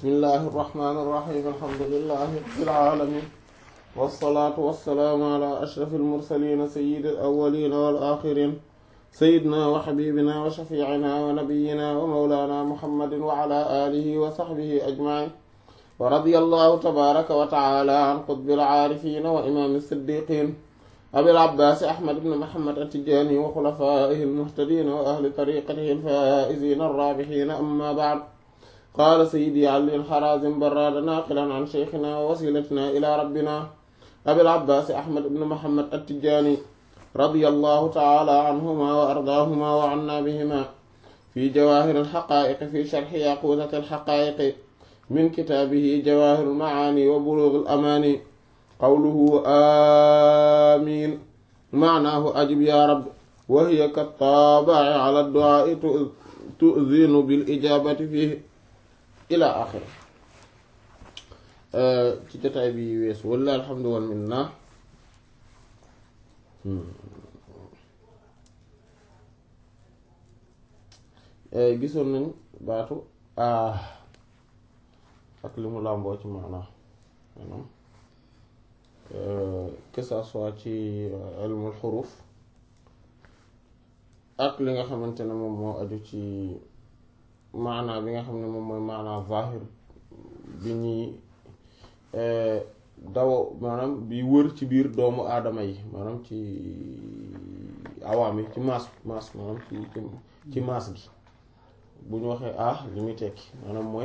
bismillahi irrahmani irrahim alhamdulilahi rabbil alamin wassalaatu wassalaamu ala ashraf almursalin sayidi alawalin wal axirin sayidna wa xabibina wa shafiicina wa nabiyina wa mawlana muhammadin wa ala alihi wa saxbihi ajmain wa radiya allahu tabaraka wa taala an qutbil aarifina wa imaami siddiqin abil abbaasi ahmad ibn muhammad attijaani wa xulafaa'ihi almuhtadiina wa ahli tariqatihi alfaa'iziina arraabihiina amma ba'd qaala sayyidi ali alxarazim barraada naaqilan an sheykhina wa wasilatina ila rabbina abil abbaasi ahmad ibn muhammad attijaani radiyallahu taala anhuma wa ardaahuma wa anna bihima fi jawaahir alxaqaa'iqi fi sharxi yaquutati alxaqaa'iqi min kitaabihi jawaahir almacaani wa buluug alamaani qawluhu amiin maanaahu ajib yaa rab wa hiya kattaabaci ala du'aa'i tu'zinu bil ijaabati fiihi ilaa aaxiri ci jotaay bi weesu wallaahi alhamdu wal minna gisoon nañ baatu ah ak li mu làmboo ci maanaa maanaam que ça soit ci ilmul xuruf ak li nga xamante ne moom moo aju ci maanaa bi nga xam ne moom mooy maanaa zahir bi ñuy daw maanaam bi wër ci biir doomu aadama yi maanaam ci awaam yi ci maas maas maanaam ci ci maas gi bu ñu waxee ah li muy tekki maanaam mooy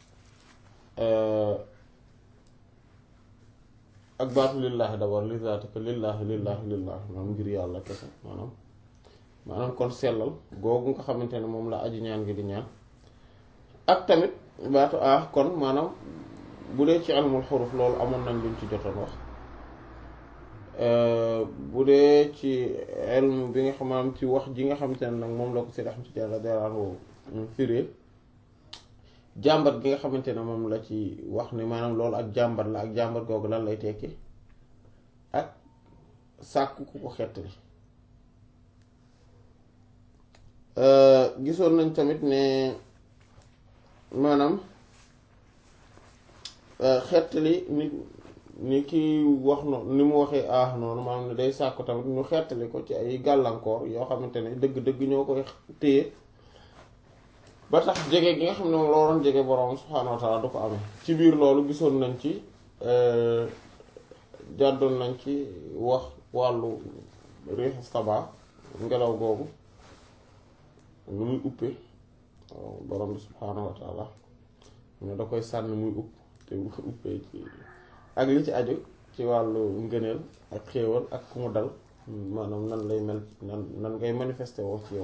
ak baatu lillaahi d'abord li zaatika lillaahi lillaahi lillaahi maanaam ngir yàlla kese maanaam maanaam kon sellal googu nga xamante ne moom la aji ñaan gi di ñaan ak tamit baatu ah kon maanaam bu dee ci ilmul xuruf loolu amoon nañ luñ ci jotoon wax bu dee ci ilm bi nga xam ci wax ji nga xamante ne nag moom la ko si raxam ci jàlla deraanoo firée jàmbat gi nga xamante ne moom la ci wax ne maanaam loolu ak jàmbat la ak jàmbat googu lan lay tekki ak sàkku ku ko xettali gisoon nañ tamit ne maanaam xettali nit ni ki wax noonu ni mu waxee ah noonu maanaam ne day sàkku tamit ñu xettali ko ci ay gàllankoor yoo xamante ne dëgg-dëgg ñoo koy téye ba tax jege gi nga xam ne moom loo doon jege borom subhaanahu wa taala du ko amee ci biir loolu gisoon nañ ci jàddoon nañ ci wax wàllu riix saba ngelaw googu lu muy uppee borom bi subhaanahu wa taala ne da koy sànni muy upp te bu ko uppee ci ak li ci aju ci wàllu ngëneel ak xéewal ak ku mu dal maanaam nan lay mel nan nan ngay manifesté woo ci yow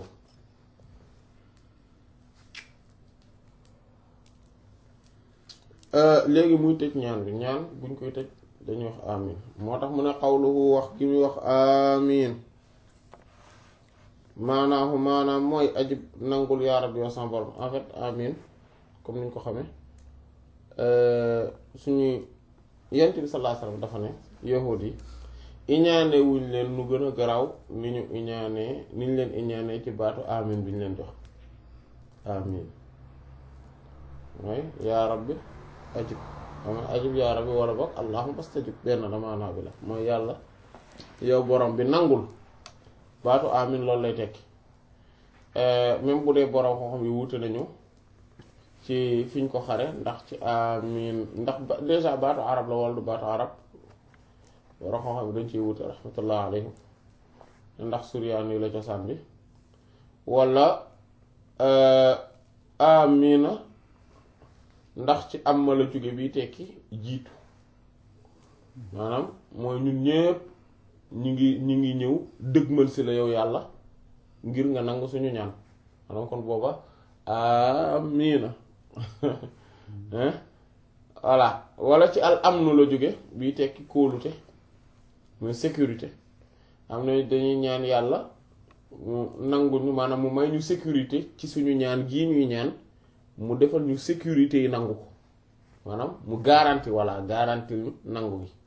léegi muy tëj ñaan bi ñaan buñ koy tëj dañuy wax amin moo tax mu ne xawluhu wax gi muy wax amin maanaahu maanaam mooy ajib nangul yaa rabbi wa sama borom en fait amin comme niñ ko xamee suñuy yent bi sallallahu alayhi wasallam dafa ne yahuud yi iñaane wuñ leen nu gën a garaaw ni ñu iñaanee ni ñu leen iñaanee ci baatu amin bi ñu leen jox amin mooy yaa rabbi ajib xam ajib yaa rabbi wala bokk allahumma astajib benn la maanaa bi la mooy yàlla yow borom bi nangul baatu amin loolu lay tekki même bu dee borom koo xam yi wuute nañu ci fiñ ko xare ndax ci amin ndax déjà baatu arab la wala du baatu arab borom koo xam yi dañ ciy wuute rahmatullah alayhim ndax suryaan yi la cosaan bi wala amina ndax ci am ma la jóge bi tekki jiitu maanaam mooy ñun ñépp ñu ngi ñu ngi ñëw dëgmal si la yow yàlla ngir nga nangu suñu ñaan maanaam kon booba amina voilà wala ci al amnu la jóge bi tekki kóolute mooy sécurité am na dañuy ñaan yàlla mu nangu ñu maanaam mu may ñu sécurité ci suñu ñaan gii ñuy ñaan mu defal ñu sécurité yi nangu ko maanaam mu garanti walla garanti ñu nangu gi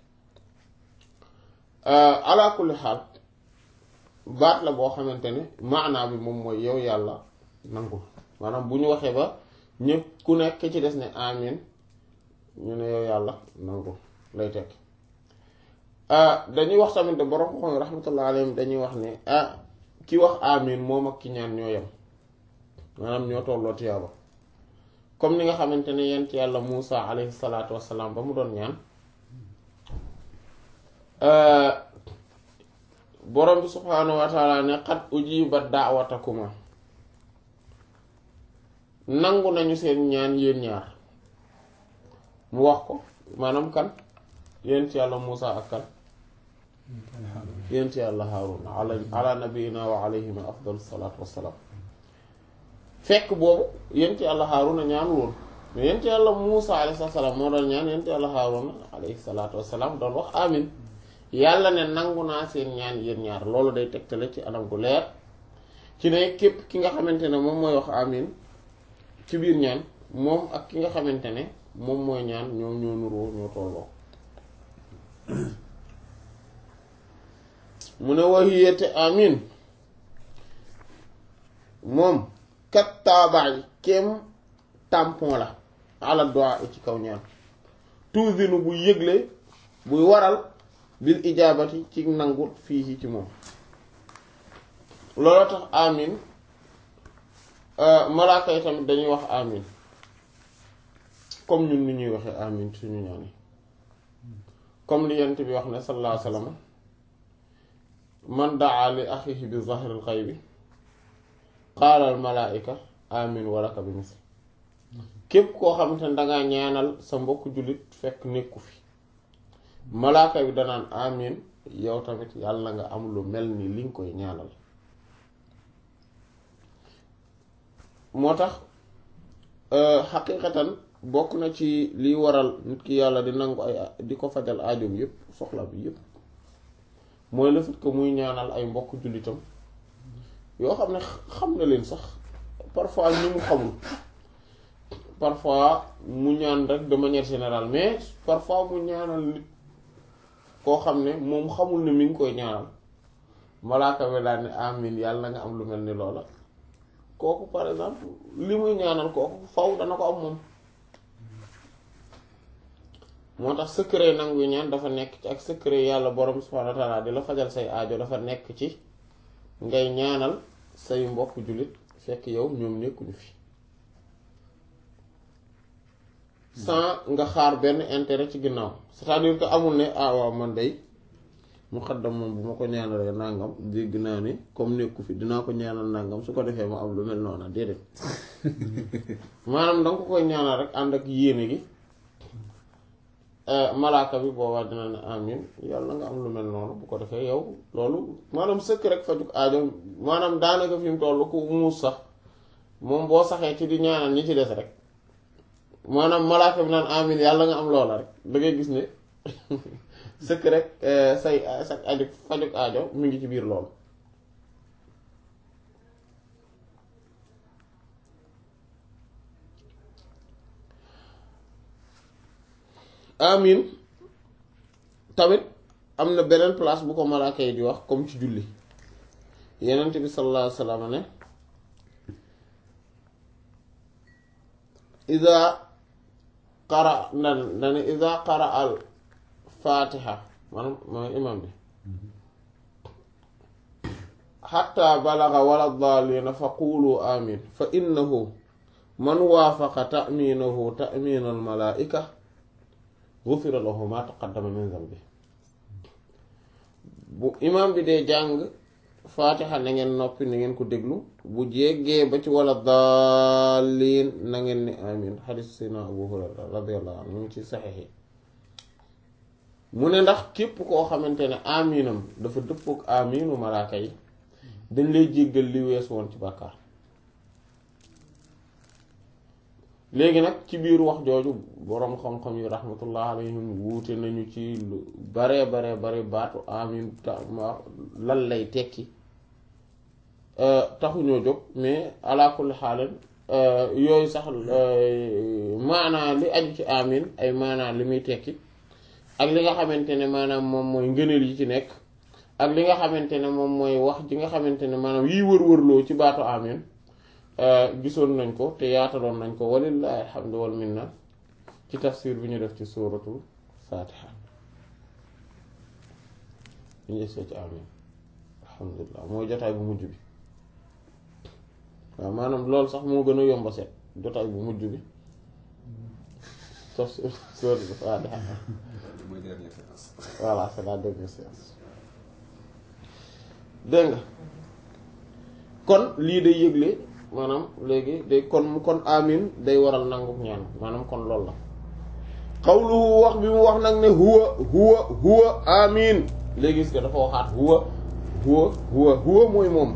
ala kulli xaal baat la boo xamante ne maanaa bi moom mooy yow yàlla nangul maanaam bu ñu waxee ba ñëpp ku nekk ci des ne amin ñu ne yow yàlla nangu lay tekk dañuy wax tamit de borom xam rahmatullah alayhim dañuy wax ne ah ki wax amin moom ak ki ñaan ñoo yem maanaam ñoo tolloo tiyaaba comme ni nga xamante ne yent yàlla Muusa alayhi salaatu wassalaam ba mu doon ñaan borom bi subhaanahu wa taala ne qad ujibat da'watakuma nangu nañu seen ñaan yéen ñaar mu wax ko maanaam kan yent yàlla Muusa ak kan yent yàlla Haaruna ala ala nabiyina wa alayhima afdalu salaatu wassalaam fekk boobu yent yàlla Haaruna ñaan woon mais yent yàlla Muusa alayhi salaam moo doon ñaan yent yàlla Haaruna alayhi salaatu wassalaam doon wax amin yàlla ne nangu naa seen ñaan yéen ñaar loolu day tegtale ci anam gu leer ci ne képp ki nga xamante ne moom mooy wax amin ci biir ñaan moom ak ki nga xamante ne moom mooy ñaan ñoom ñoo nuroo ñoo tolloo mu ne waxiyete amin moom kat taabaay kem tampon la ala doa ci kaw ñaan tuusinu buy yëgle buy waral bil ijaabati ci nangu fii ci moom looloo tax amin malaaka yi tamit dañuy wax amin comme ñun ni ñuy waxee amin suñu ñaan yi comme li yent bi wax ne sallallahu alayhi wa sallam man daa li axihi bi zahril xaybi qaala al malaa'ika amin walaka bi misl képp koo xamante ne dangaa ñaanal sa mbokk jullit fekk nekku fi malaaka bi danaan amin yow tamit yàlla nga am lu mel ni li nga koy ñaanal moo tax xaqiiqatan bokk na ci liy waral nit ki yàlla di nangu ay di ko fajal aajoom yépp soxla bi yépp mooy le fait que muy ñaanal ay mbokk jullitam yoo xam ne xam na leen sax parfois ñi mu xamul parfois mu ñaan rek de manière générale mais parfois mu ñaanal nit koo xam ne moom xamul ne mi ngi koy ñaanal malaaka bi daal ne amin yàlla nga am lu mel ni loola kooku par exemple li muy ñaanal kooku faw dana ko am moom moo tax secret nangu ñaan dafa nekk ci ak secret yàlla borom subhanahu wa ta'ala di la fajal say aajo dafa nekk ci ngay ñaanal say mbokk jullit fekk yow ñoom nekkuñu fi sans nga xaar benn intérêt ci ginnaaw c'est-à-dire que amul ne ah waaw man day mu xaddam moom bu ma ko ñaanalee nangam dégg naa ni comme nekku fi dinaa ko ñaanal nangam su ko defee ma am lu mel noonu déedéet maanaam danga ko koy ñaanal rek ànd ak yéene gi malaaka bi boobaa dina ne amin yàlla nga am lu mel noonu bu ko defee yow loolu maanaam sëkk rek fajuk aajo maanaam daanaka fi mu toll ku muus sax moom boo saxee ci di ñaanal ñi ci des rek maanaam malaaka bi naan amin yàlla nga am loola rek da ngay gis ne sëkk rek say sa aju fajuk aajo mu ngi ci biir loolu amin tamit am na beneen place bu ko malaaka yi di wax comme ci julli yenent bi sallallahu alayhi wa sallam ne ida qara ndan dane ida qara al fatiha maanaam mooy imam bi xatta balaga wala daalina fa qulu amin fa innahu man waafaqa ta'minahu ta'min al malaika gufira lahu ma taqaddama min zambi bu imam bi dee jàng faatixa na ngeen noppi na ngeen ko déglu bu jéggee ba ci wala daalin na ngeen ni amin xadis sayna abu hurayra radiyallahu anhu mu ngi ci saxiix yi mu ne ndax képp koo xamante ne aminam dafa dëppook aminu malaaka yi dañ lay jéggal li wees woon ci bàkkaar léegi nag ci biir wax jooju boroom xam-xam yi rahmatullah alayhim wuute nañu ci lu bare bare bare baatu amin ta lan lay tekki taxuñoo jóg mais ala kulli xaalan yooyu sax maanaa li aju ci amin ay maanaa li muy tekki ak li nga xamante ne maanaam moom mooy ngëneel yi ci nekk ak li nga xamante ne moom mooy wax ji nga xamante ne maanaam yiy wër-wërloo ci baatu amin gisoon nañ ko te yaataloon nañ ko walillahi alhamdu wal minna ci tafsir bi ñu def ci suuratul faatiha ñu ngi ci amin alhamdulilah mooy jotaay bu mujj bi waaw maanaam loolu sax moo gën a yomba seet jotaay bu mujj bi tafsir suuratul faatiha mooy dernière séance. voilà c'est la dernière séance dégg nga kon lii day yëgle maanaam léegi day kon kon amin day waral nangu ñaan maanaam kon loolu la xawluhu wax bi mu wax nag ne huwa huwa huwa amin léegi gis nga dafa waxaat huwa huwa huwa huwa mooy moom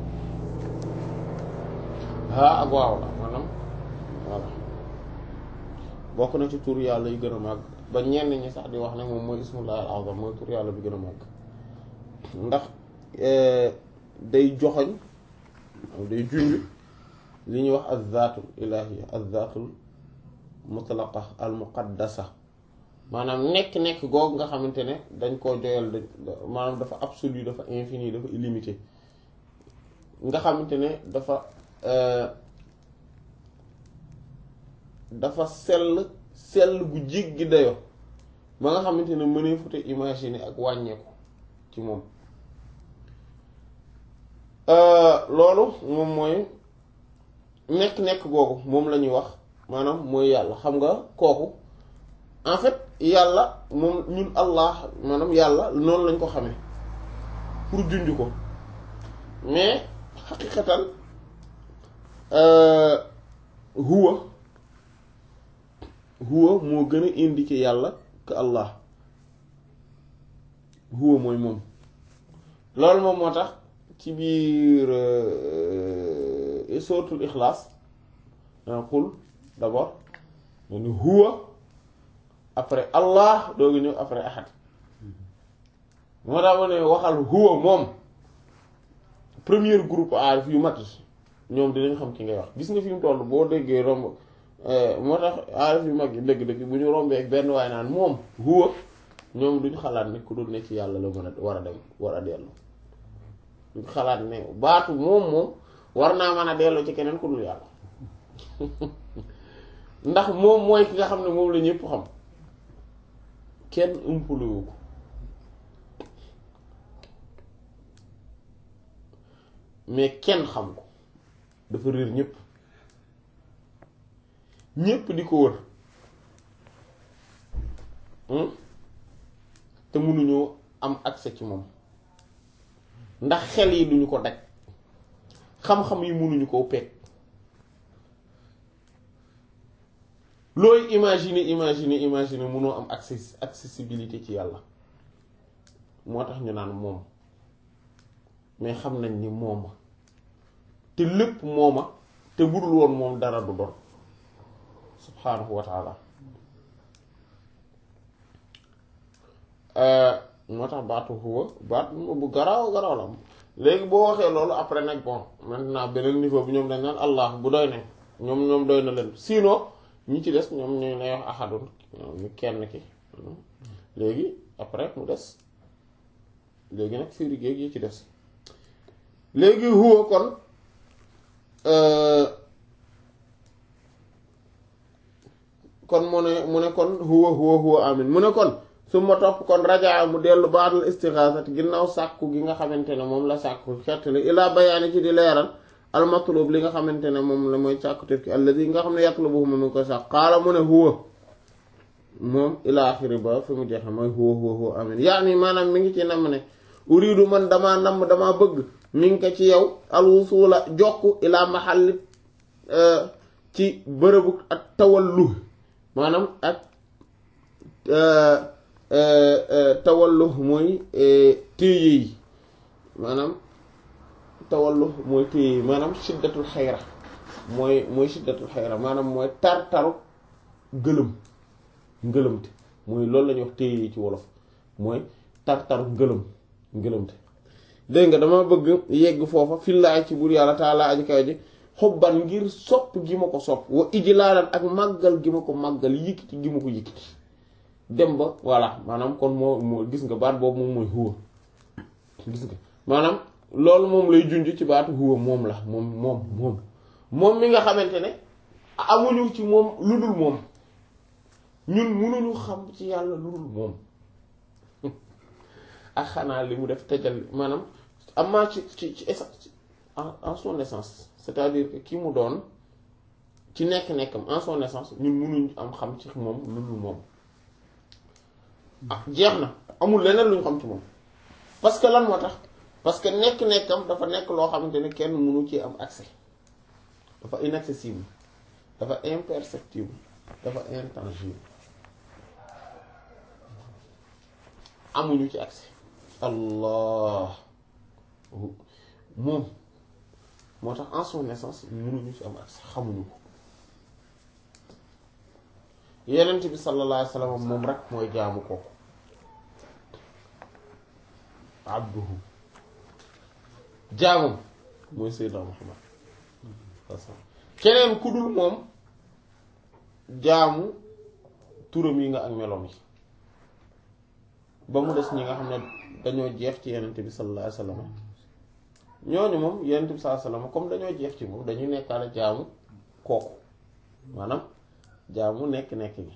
haa ak waaw la maanaam voilà bokk na ci tur yàlla yu gën a màgg ba ñenn ñi sax di wax ne moom mooy ismullah al azam mooy tur yàlla bi gën a màgg ndax day joxoñ day junj li ñuy wax azzaatul ilahia azzaatul mutlaqa al muqaddasa maanaam nekk-nekk googu nga xamante ne dañ koo joyal dañ maanaam dafa absolu dafa infini dafa illimité nga xamante ne dafa dafa sell sell bu jéggi dayo ba nga xamante ne mënee fute imaginer ak wàññeeku ci moom loolu moom mooy nekk-nekk googu moom la ñuy wax maanaam mooy yàlla xam nga kooku en fait yàlla moom ñun allah maanaam yàlla noonu lañ ko xamee pour junj ko mais xaqiqatan huwa huwa moo gën a indiqué yàlla que allah huwa mooy moom loolu moom moo tax ci biir sootul ixlaas qul d'abord ni huwa après allah doogu ñëw après ahad moo tax ma ne waxal huwa moom premier groupe aarif yu mag yi ñoom dinañ xam ki ngay wax gis nga fi mu toll boo déggee romb moo tax aarif yu mag yi dëgg-dëgg bu ñu rombee ak benn waay naan moom huwa ñoom duñ xalaat ne ku dul ne ci yàlla la mën a war a dem war a dellu duñ xalaat ne baatu moom moom war naa mën a dellu ci keneen ku dul yàlla ndax moom mooy ki nga xam ne moom la ñëpp xam kenn umpuluwu ko mais kenn xam ko dafa réer ñëpp ñëpp di ko wër te mënuñoo am accès ci moom ndax xel yi duñu ko daj xam-xam yi mënuñu koo peeg looy imaginer imaginer imaginer mënoo am accès accessibilité ci yàlla moo tax ñu naan moom mais xam nañ ni mooma te lépp mooma te budul woon moom dara du doon subhaanahu wa taala moo tax baatu huwa baat bu garaaw garaaw la léegi boo waxee loolu après nag bon maintenant beneen niveau bi ñoom dañ naan allah bu doy ne ñoom ñoom doy na leen sinon ñi ci des ñoom ñooy lay wax ahadun ñu kenn ki léegi après mu des léegi nag firi géeg yi ci des léegi huwa kon kon mu ne mu ne kon huwa huwa huwa amin mu ne kon su ma topp kon rajaa mu dellu baatul istixaasati ginnaaw sàkku gi nga xamante ne moom la sàkku xettali ilaa bayaani ci di leeral al matlub li nga xamante ne moom la mooy sàkkutif ki alladi nga xam ne yatlubuhu mu ngi koy sàkk xaala mu ne huwa moom ilaa axiri ba fi mu jeexe mooy huwa huwa huwa amin yaani maanaam mi ngi ci namm ne uridu man damaa namm damaa bëgg mi ngi ko ci yow alwusula jokk ilaa maxalli ci bërëbu ak tawallu maanaam ak tawallu mooy téye yi maanaam tawallu mooy téye yi maanaam shiddatul xayra mooy mooy shiddatul xayra maanaam mooy tar-taru gëlëm ngëlëmte mooy loolu la ñuy wax téye yi ci wolof mooy tar-taru ngëlëm ngëlëmte dégg nga dama bëgg yegg foofa fillaay ci buur yàlla taalaa aji kaw ji xobban ngir sopp gi ma ko sopp wa ijlaalan ak màggal gi ma ko màggal yëkkati gi ma ko yëkkati dem ba voilà maanaam kon moo moo gis nga baat boobu moom mooy huwa gis nga maanaam loolu moom lay junj ci baatu huwa moom la moom moom moom moom mi nga xamante ne amuñu ci moom lu dul moom ñun mënuñu xam ci yàlla lu dul moom ak xanaa li mu def tëjal maanaam amaa ci ci ci essence en en son essence c'est-à-dire que ki mu doon ci nekk-nekkam en son essence ñun mënuñ am xam ci moom lu dul moom ah jeex na amul leneen lu ñu xam ci moom parce que lan moo tax parce que nekk-nekkam dafa nekk loo xamante ne kenn mënu ci am accès dafa inaccessible dafa imperceptible dafa intangible amuñu ci accès allah moom moo tax en son essence mënuñu ci am accès xamuñu ko yenent bi sallallahu alayhi wasallam moom rek mooy jaamu kooku abduhu jaamam mooy sayyidina muhammad keneen ku dul moom jaamu turam yi nga ak meloom yi ba mu des ñi nga xam ne dañoo jeex ci yenent bi sallallahu alayhi wasallam ñooñu moom yenent bi sallallahu alayhi wasallam comme dañoo jeex ci moom dañuy nekkaale jaamu kooku maanaam jaamu nekk-nekk gi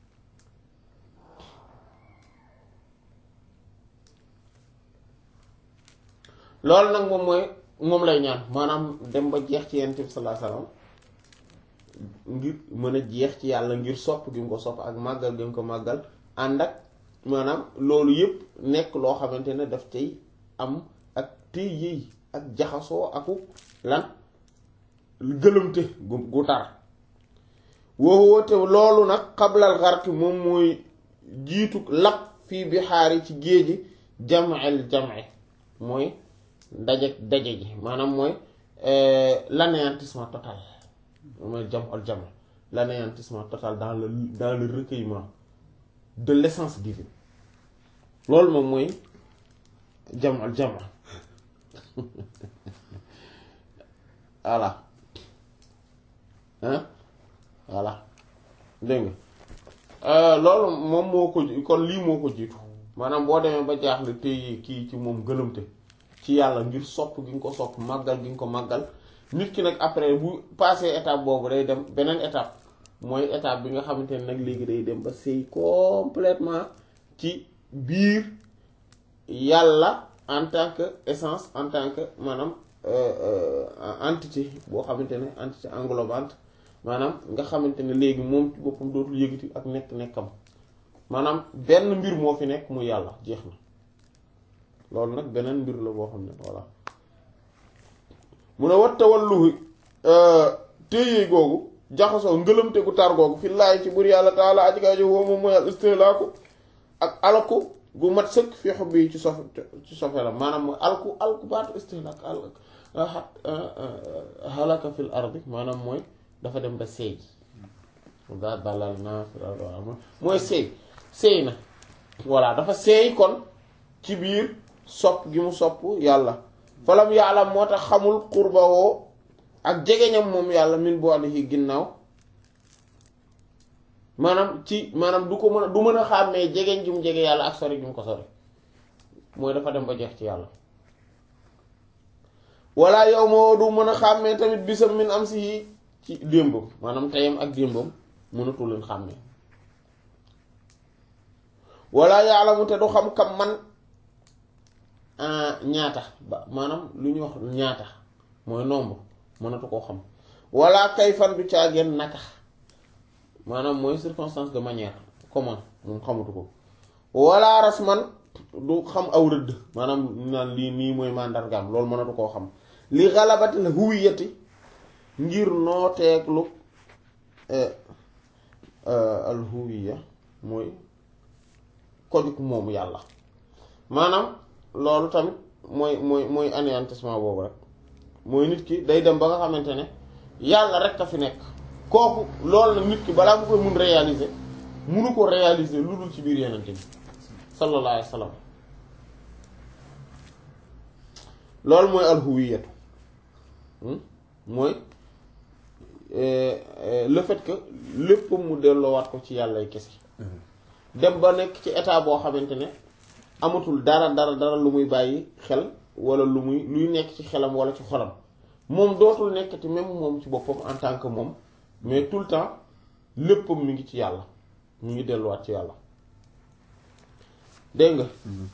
loolu nag moom mooy moom lay ñaan maanaam dem ba jeex ci yonent bi sallallahu alayhi wasallam ngir mën a jeex ci yàlla ngir sopp gi mu ko sopp ak màggal gi mu ko màggal ànd ak maanaam loolu yëpp nekk loo xamante ne daf cay am ak téy yëy ak jaxasoo aku lan gëlëmte gu gu tar woowu te loolu nag xablal xarki moom mooy jiitu lap fii bi xaari ci géeji jam'el jam'i mooy daje daje ji maanaam mooy l'anéantissement total mooy jam'ul jam' l'anéantissement total dans le dans le recueillement de l'essence divine loolu moom mooy jam'ul jam' voilà hein voilà dégg nga loolu moom moo ko kon lii moo ko jiitu maanaam boo demee ba jaaxle téye kii ci moom gëlëmte ci yàlla ngir sopp gi nga ko sopp màggal gi nga ko màggal nit ki nag après bu passé étape boobu day dem beneen étape mooy étape bi nga xamante ne nag léegi day dem ba sëy complètement ci biir yàlla en tant que essence en tant que maanaam entité boo xamante ne entité englobante maanaam nga xamante ne léegi moom ci boppam dootul yëgati ak nekk-nekkam maanaam benn mbir moo fi nekk muy yàlla jeex na loolu nag beneen mbir la boo xam ne voilà mu ne wat tawalluhi téye googu jaxasoo ngëlëmte gu tar googu fi laay ci bur yàlla taala aji kaa jo woo moom mooy al istihlaaku ak alku gu mat sëkk fi xob yi ci sof ci sofe la maanaam mooy alku alku baatu istihlaak al halaka fil ardi maanaam mooy dafa dem ba seey daa balal naa mooy seey seey na voilà dafa seey kon ci biir sopp gi mu sopp yàlla falam yàlla moo tax xamul xurbawoo ak jegeñam moom yàlla min bu alihi ginnaaw maanaam ci maanaam du ko mën a du mën a xàmmee jegeñ gi mu jege yàlla ak sori gi mu ko sori mooy dafa dem ba jeex ci yàlla walla yow moo du mën a xàmmee tamit bisam min am si ci démbam maanaam teyam ak démbam mënatu leen xàmmee walla yàlla mu te du xam kam man ñaata ba maanaam lu ñuy wax ñaata mooy nombre mënatu koo xam walla kay fan du caageen naka maanaam mooy circonstance de manière comment moom xamatu ko walla rasman du xam aw rëdd maanaam naan lii nii mooy màndargaam loolu mënatu koo xam li xalabati la huwiyati ngir nooteeglu al huwiya mooy kojug moomu yàlla maanaam loolu tamit mooy mooy mooy anéantissement boobu rek mooy nit ki day dem ba nga xamante ne yàlla rek a fi nekk kooku loolu nag nit ki balaa mu koy mun réaliser munu ko réaliser lu dul ci biir yenente bi sallallahu alayhi wa sallam loolu mooy alhuwiyatu mooy le fait que lépp mu delloowaat ko ci yàllay kese dem ba nekk ci état boo xamante ne amatul dara dara dara lu muy bàyyi xel wala lu muy luy nekk ci xelam wala ci xolam moom dootul nekkati même moom ci boppam en tant que moom mais tout le temps léppam mi ngi ci yàlla mi ngi delluwaat ci yàlla dégg nga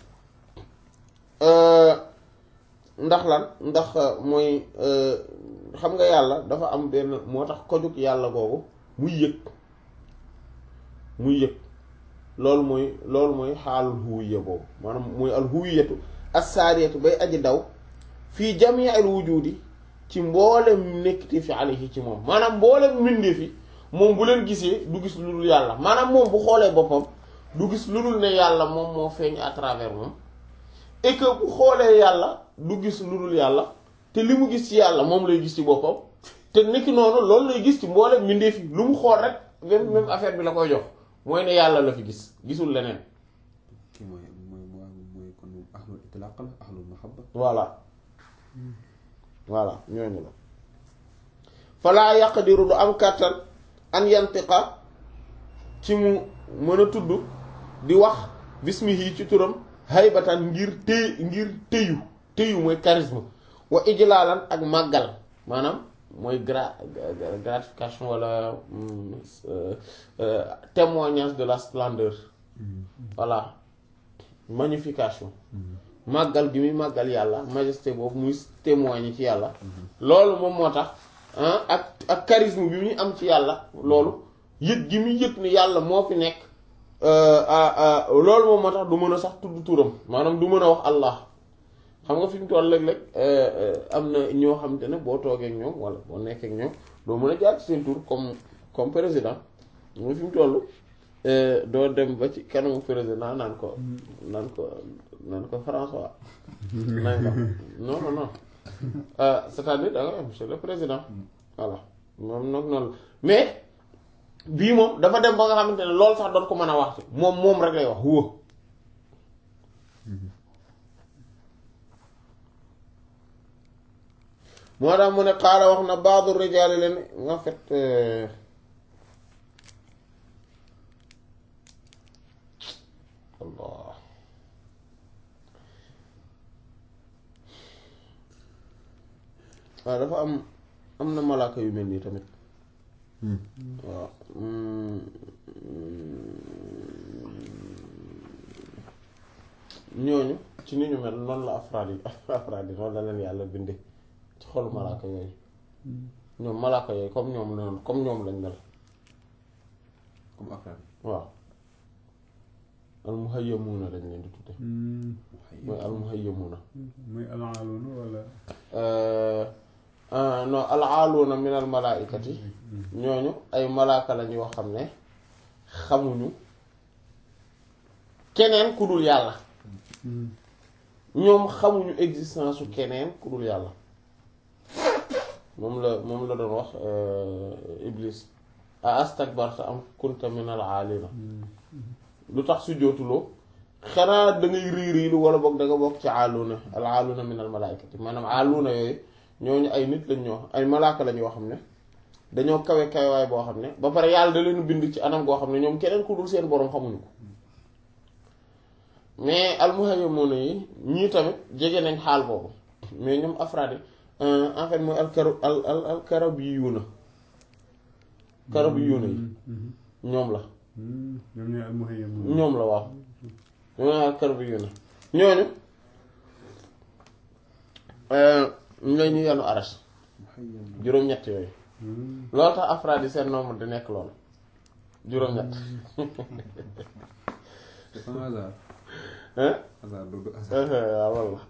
ndax lan ndax mooy xam nga yàlla dafa am benn moo tax kojug yàlla googu muy yëg muy yëg loolu mooy loolu mooy xaalul huwiya boobu maanaam mooy al huwiyatu assaariyatu bay aji daw fii jamii al wujudi ci mboolem nekkiti fi alayhi ci moom maanaam mboolem mbindee fi moom bu leen gisee du gis lu dul yàlla maanaam moom bu xoolee boppam du gis lu dul ne yàlla moom moo feeñ à travers moom et que bu xoolee yàlla du gis lu dul yàlla te li mu gis ci yàlla moom lay gis ci boppam te nekki noonu loolu lay gis ci mboolem mbindee fi lu mu xool rek même même affaire bi la koy jox mooy ne yàlla la fi gis gisul leneen. kii mooy mooy mooy kon ahlul itlaq la ahlul mahabba voilà voilà ñooñu la falaa yaqdiru du am kàttan an yantiqa ci mu mën a tudd di wax bismihi ci turam haybatan ngir téy ngir téyu téyu mooy charisme wa ijlaalan ak màggal maanaam mooy gra gratification wala témoignage de la splendeur voilà magnification màggal gi muy màggal yàlla majesté boobu muy témoigner ci yàlla loolu moom moo tax ak ak charisme bi muy am ci yàlla loolu yëg gi muy yëg ni yàlla moo fi nekk loolu moom moo tax du mën a sax tudd turam maanaam du mën a wax Allah xam nga fi mu toll léeg-léeg am na ñoo xam te ne boo toogee ak ñoom wala boo nekkee ak ñoom doo mën a jaar ci seen tur comme comme président mooy fi mu toll doo dem ba ci kanamu président naan ko naan ko naan ko François naan ko non non non c'est-à-dire da nga am monsieur le président voilà moom nag noonu mais bii moom dafa dem ba nga xamante ne loolu sax doon ko mën a wax moom moom rek lay wax huwa moo tax mu ne xaala wax na baadu rijaali leen en fait Allah waaw dafa am am na malaaka yu mel nii tamit waaw ñooñu ci ni ñu mel noonu la afraad yi afraad yi noonu la leen yàlla binde ci xolu malaaka yooyu ñoom malaaka yooyu comme ñoom noonu comme ñoom lañ mel comme afraad waaw almuhayyamuuna lañ leen di tudde mooy almuhayyamuuna muy alaaluuna wala non alaaluuna min al malaaikati ñooñu ay malaaka lañ yoo xam ne xamuñu keneen ku dul yàlla ñoom xamuñu existence su keneen ku dul yàlla moom la moom la doon wax iblis a astakbarta am kunta min al aalina lu tax su jootuloo xanaa da ngay rii riilu wala boog da nga bokk ci aaluuna al aaluuna min al malaaikati maanaam aaluuna yooyu ñooñu ay nit lañ ñoo ay malaaka lañ yoo xam ne dañoo kawe kawewaay boo xam ne ba pare yàlla da leen bind ci anam goo xam ne ñoom keneen ku dul seen boroom xamuñu ko mais almuhayyamuuna yi ñii tamit jege nañ xaal boobu mais ñoom afraad yi en fait mooy alkaru al al alkarabiyuuna karabiyuuna yi ñoom la ñoom ñooy almuhayyamuun ñoom la waaw ñoom la alkarabiyuuna ñooñu ñooy ñu yenu arash juróom-ñett yooyu loolu tax afraad yi seen nombre di nekk loolu juróom-ñett c'est pas hasard hein hasard du du hasard waaw walla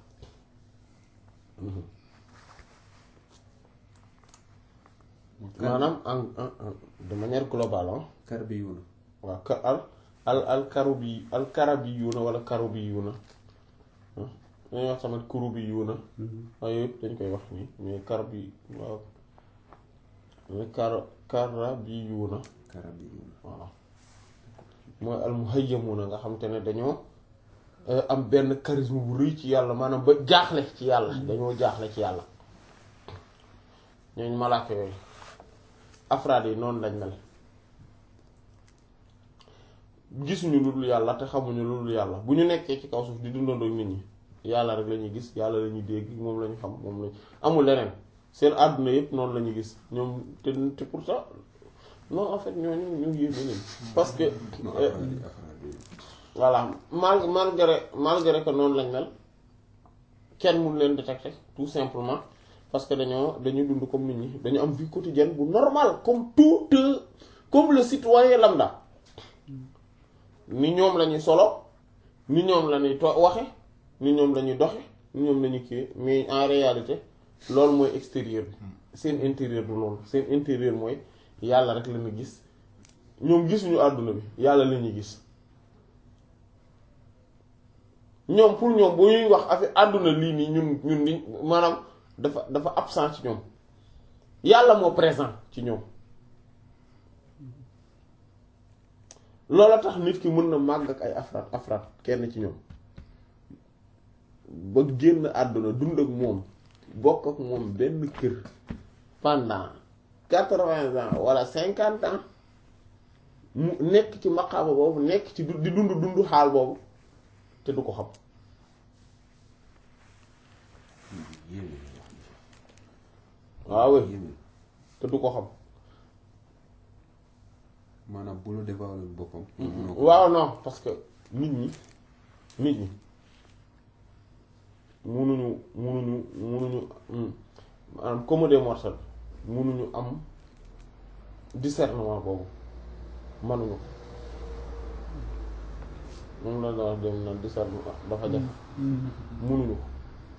maanaam en en en de manière globale ah karbiyuuna waaw ka al al al karubi al karabiyuuna wala karubiyuuna ah dañuy wax tamit kurubiyuuna waaye yëpp dañ koy wax nii mais karabi waaw mais kar karabiyuuna karabiyuuna waaw mooy al muhayyamuuna nga xam te ne dañoo am benn charisme bu rëy ci yàlla maanaam ba jaaxle ci yàlla dañoo jaaxle ci yàlla ñooñu malaaka yooyu afraad yi noonu lañ mel gisuñu lu dul yàlla te xamuñu lu dul yàlla bu ñu nekkee ci kaw suuf di dundandoo nit ñi yàlla rek la ñuy gis yàlla la ñuy dégg moom la ñu xam moom lañ amul leneen seen àdduna yëpp noonu la ñu gis ñoom te te pourtant non en fait ñooñu ñu ngi yéeme leen parce que non euh, afraad yi afraad yi voilà mal malgré malgré que noonu lañ mel kenn mun leen détecter tout simplement parce que dañoo dañuy dund comme nit ñi dañu am vie quotidienne bu normal comme tout euh, comme le citoyen lambda ni ñoom la ñuy solo ni ñoom la ñuy to waxe ni ñoom la ñuy doxe ni ñoom la ñuy kii mais en réalité loolu mooy extérieur bi seen intérieur du loolu seen intérieur mooy yàlla rek la ñu gis ñoom gisuñu àdduna bi yàlla la ñuy gis ñoom pour ñoom bu ñuy wax affaire àdduna lii nii ñun ñun ni maanaam dafa dafa absent ci ñoom yàlla moo présent ci ñoom loola tax nit ki mën na màgg ak ay afraad afraad kenn ci ñoom ba génn àdduna dund ak moom bokk ak moom benn kër pendant quatre-vingts ans wala cinquante ans mu nekk ci maqaama boobu nekk ci du- di dund dund xaal boobu te du ko xam yéeme la wax ni waaw oui yéeme te du ko xam maanaam bu la dévoilé boppam mënoo ko waaw non parce que nit ñi nit ñi munuñu munuñu munuñu hmm, maanaam comme des mortels munuñu am discernement boobu manuñu ko moom la la wax dem na discernement dafa jafe munuñu ko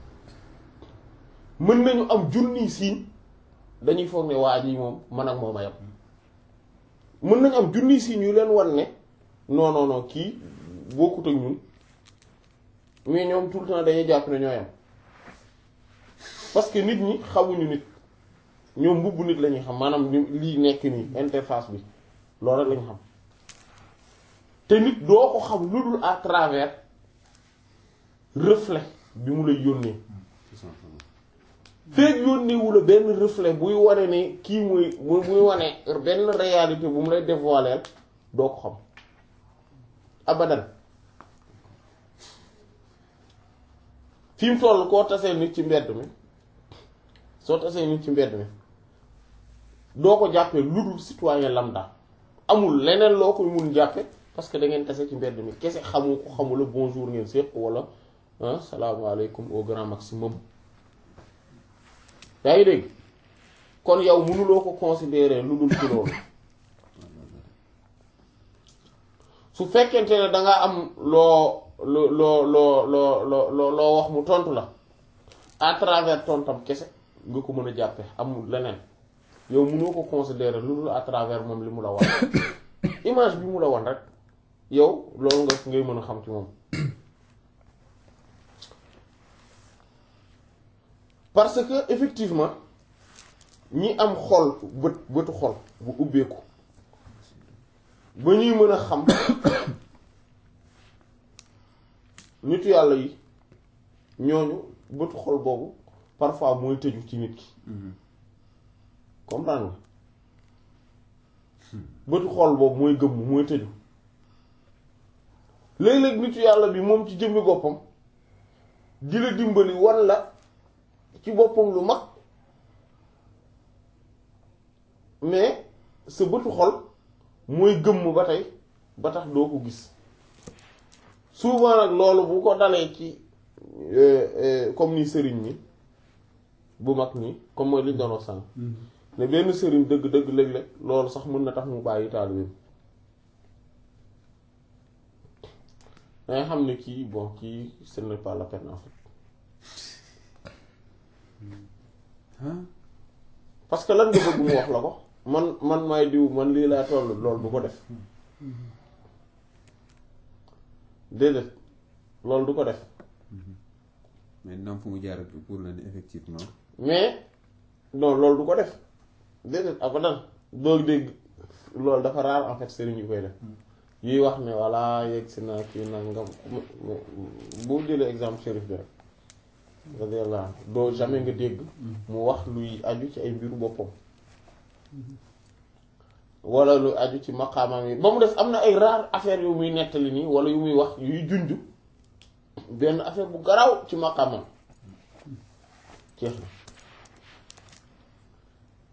mën nañu am junniy siiñ dañuy foog ne waa ji moom man ak moom a yam mën nañu am junniy siiñ yu leen wan ne non non non kii bokkut ak ñun mais ñoom tout le temps dañuy jàpp ne ñoo yam parce que nit ñi xamuñu nit ñoom mbubb nit la ñuy xam maanaam li lii nekk nii interface bi loolu rek lañu xam te nit doo ko xam lu dul à travers reflet bi mu lay yónnee tout simplement feeg yónnee wu la benn reflet buy wane ne kii muy bu buy wane benn réalité bu mu lay dévoiler doo ko xam abadan fi mu toll koo tasee nit ci mbedd mi soo tasee nit ci mbedd mi doo ko jàppee lu dul citoyen lambda amul leneen loo koy mun jàppe parce que da ngeen tase ci mbedd mi kese xamu ko xamula bonjour ngeen séq wala ah salaamaaleykum au grand maximum yaa ngi dégg kon yow mënuloo ko considérer lu dul ci loolu su fekkente ne danga am loo loo loo loo loo loo loo wax mu tontu la à travers tontam kese nga ko mën a jàppe amul leneen yow mënoo ko considérer lu dul à travers moom li mu la wan image bi mu la wan rek yow loolu nga ngay mën a xam ci moom parce que effectivement ñi am xol bët bëtu xol bu ubbeeku ba ñuy mën a xam nitu yàlla yi ñooñu bëtu xol boobu parfois mooy tëju ci nit ki comprendre nga bëtu xol boobu mooy gëmm mooy tëju léeg-léeg nitu yàlla bi moom ci jëmmi boppam di la dimbali wan la ci boppam lu mag mais sa bëtu xol mooy gëmm ba tey ba tax doo ko gis souvent nag loolu bu ko dalee ci comme ni sëriñ ñi bu mag ñi comme mooy liñ doon wax sànq ne benn sëriñ dëgg-dëgg léeg-léeg loolu sax mën na tax mu bàyyi taalibeem dangay xam ne kii bon kii ce n'est pas la peine en fait parce que lan nga bëgg mu wax la ko man man maay diw man lii laa toll loolu du ko def déedéet loolu du ko def mais nam fu mu jaar pour la ne effectivement mais non loolu du ko def déedéet abadan doo dégg loolu dafa raar en fait sëriñ yu koy def yuy wax ne voilà yegg si naa kii nangam boo jëlee exemple shérif bi rek radiyallahu anhu doo jamais nga dégg mu wax luy aju ci ay mbiru boppam wala lu aju ci maqaamam yi ba mu des am na ay rare affaire yu muy nettali nii wala yu muy wax yuy junj benn affaire bu garaaw ci maqaamam jeex na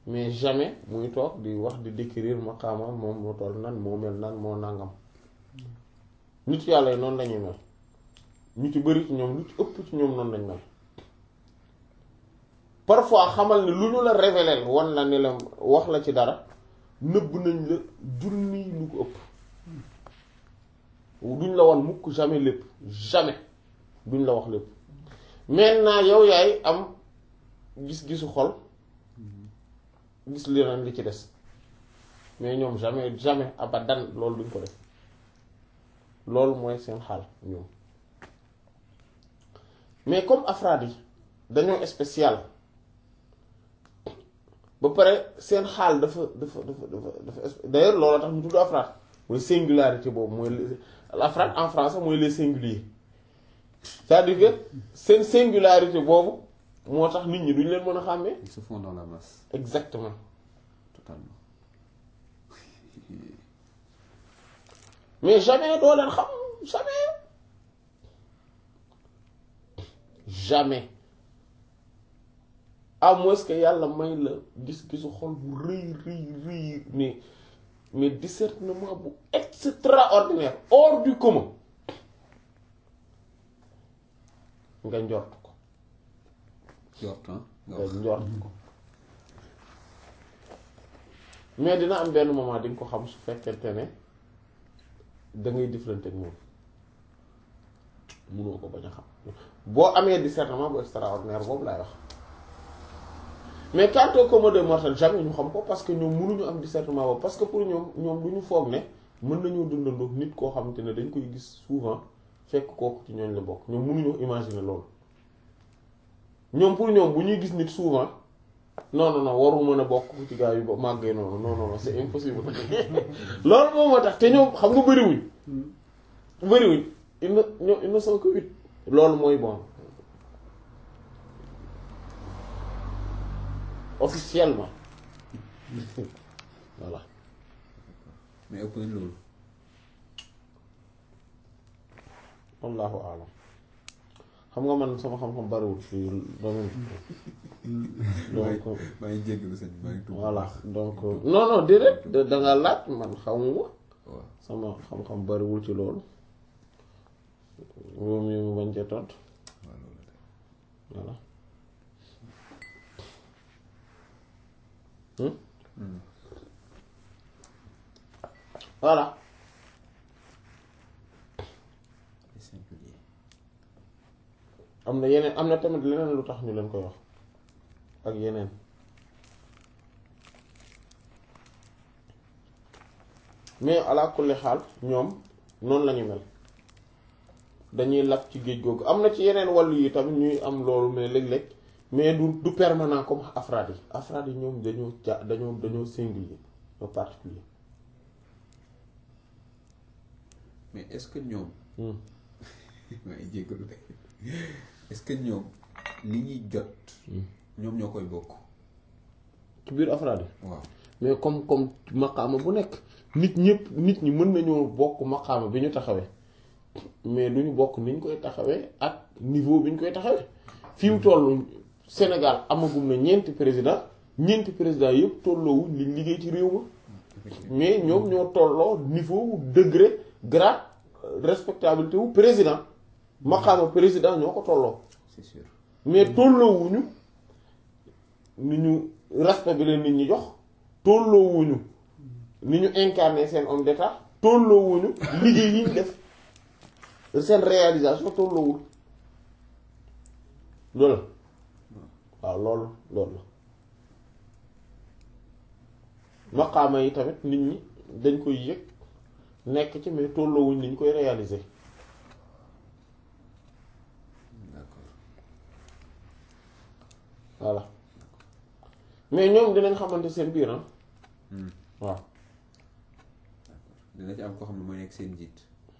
mais jamais muy toog di wax di décrire maqaama moom moo toll nan moo mel nan moo nangam nit yàlla yi noonu lañuy mel ñu ci bari ci ñoom lu ci ëpp ci ñoom noonu lañ mel parfois xamal ne lu ñu la révéler wan la ne la wax la ci dara nëbb nañ la junni lu ko ëpp duñ la wan mukk jamais lépp jamais duñ la wax lépp maintenant yow yaay am gis-gisu xol gis leneen li ci des mais ñoom jamais jamais abadan loolu duñ ko def loolu mooy seen xaal ñoom mais comme afraad yi dañoo spécial ba pare seen xaal dafa dafa dafa dafa dafa d'ailleurs loolu tax ñu tudd afraad mooy singularité boobu mooy afraad en français mooy les singuliers c'est-à-dire que seen singularité boobu moo tax nit ñi duñ leen mën a xàmmee Ils se font dans la masse, exactement totalement. mais jamais doo leen xam jamais jamais à moins que yàlla may la gis-gisu xol bu rëy rëy rëy mais mais discernement bu extraordinaire hors du commun nga njort ko Jort, hein? nga nga wax. njort ko mais dina am benn moment di nga ko xam su fekkente ne da ngay jëflante ak moom munoo ko bañ a xam boo amee discernement bu extraordinaire boobu laay wax mais quant au commun des mortels jamais ñu xam ko parce que ñoom mënuñu am discernement boobu parce que pour ñoom ñoom du ñu foog ne mën nañoo dundandoo nit koo xamante ne dañ koy gis souvent fekk kooku ci ñooñ la bokk ñoom mënuñoo imaginer loolu ñoom pour ñoom bu ñuy gis nit souvent non non non waru mën a bokk ci gaa yu ba màggee noonu non non non c'est impossible loolu moom moo tax te ñoom xam nga bëriwuñ bëriwuñ ils ne ñoom ils ne sont que huit loolu mooy bon officiellement voilà mais ëpp nañ loolu. wallahu alam xam nga man sama xam-xam bariwul ci domaine donc maa ngi jéggalu sëñ bi maa ngi tuub. voilà donc non non déedéet da da nga laaj man xamuma waaw sama xam-xam bariwul ci loolu moom mi mu bañ cee tontu waaw loolu la. voilà Hmm? Hmm. voilà Les singuliers. am na yeneen am na tamit leneen lu tax ñu leen koy wax ak yeneen mais ala kulli xaal ñoom noonu la ñu mel dañuy lab ci géej googu am na ci yeneen wàllu yi tamit ñuy am loolu mais léeg-léeg mais du du permanent comme afraad yi afraad yi ñoom dañoo ja dañoo dañoo singulier ñoo particulier mais est-ce que ñoom Hmm. maa ngi jéggalu de est-ce que ñoom li ñuy jot ñoom ñoo koy bokk ci biir afraad yi waaw mais comme comme maqaama bu nekk nit ñëpp nit ñi mën nañoo bokk maqaama bi ñu taxawee mais duñu bokk ni ñu koy taxawee ak niveau bi ñu koy taxawee fi mu toll Sénégal amagum na ñeenti président ñeenti président yëpp tolloowuñ liñ liggéey ci réew ma mais ñoom ñoo tolloo niveau degré grade respectabilité wu président maqaama président ñoo ko tolloo c'est sûr mais tolloowuñu ni ñu respect bi leen nit ñi jox tolloowuñu ni ñu incarné seen homme d'état tolloowuñu liggéey yi ñu def seen réalisation tolloowul loolu waaw loolu loolu la maqaama yi tamit nit ñi dañ koy yëg nekk ci mais tolloowuñ ni ñu koy réaliser d'accord voilà mais ñoom dinañ xamante seen biir ah Hmm. waaw dina ci am koo xam ne mooy nekk seen njiit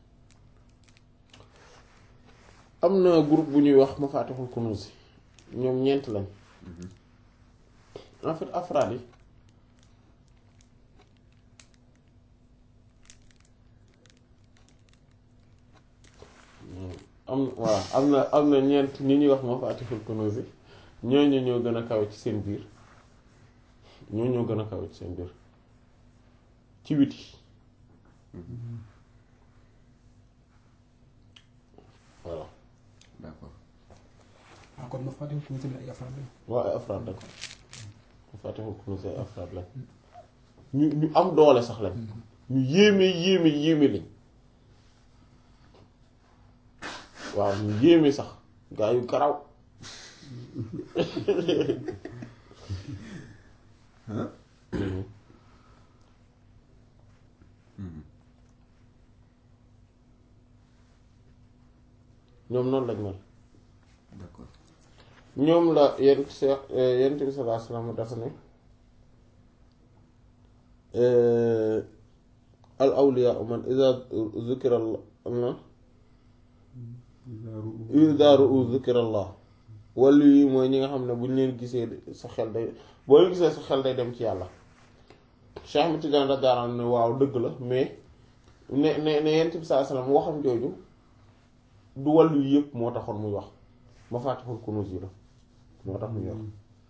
am na groupe bu ñuy wax Mafatihul Kunuz ñoom ñeent lañ en fait afraad yi am waaw am na am na ñeent ñi ñuy wax Mafatihul Kunuz ñooñu ñoo gën a kawe ci seen biir ñoo ñoo gën a kawe ci seen biir ci witi voilà d'accord ah kon ma fàttali ko tamit ay affaire lañ. waa ay afraad lañ Fatihul Kunuz ay afraad lañ ñu ñu am doole sax lañ ñu yéeme yéeme yéeme lañ waaw ñu yéeme sax gaa yu garaw ah ñoom noonu lañ mel d'accord ñoom la yenn se yent bi sallallahu alayhi wasallam dafa ne al awliya man iza zukira Allah iza ru'u zukira Allah wàllu yi mooy ñi nga xam ne bu ñu leen gisee sa xel day boo leen gisee sa xel day dem ci yàlla Cheikh Ahmed Tidiane radiyallahu anhu ne waaw dëgg la mais ne ne ne yent bi sallallahu alayhi wasallam waxam jooju du wàllu yi yëpp moo taxoon muy wax Mafatihul Kunuz yi la moo tax muy wax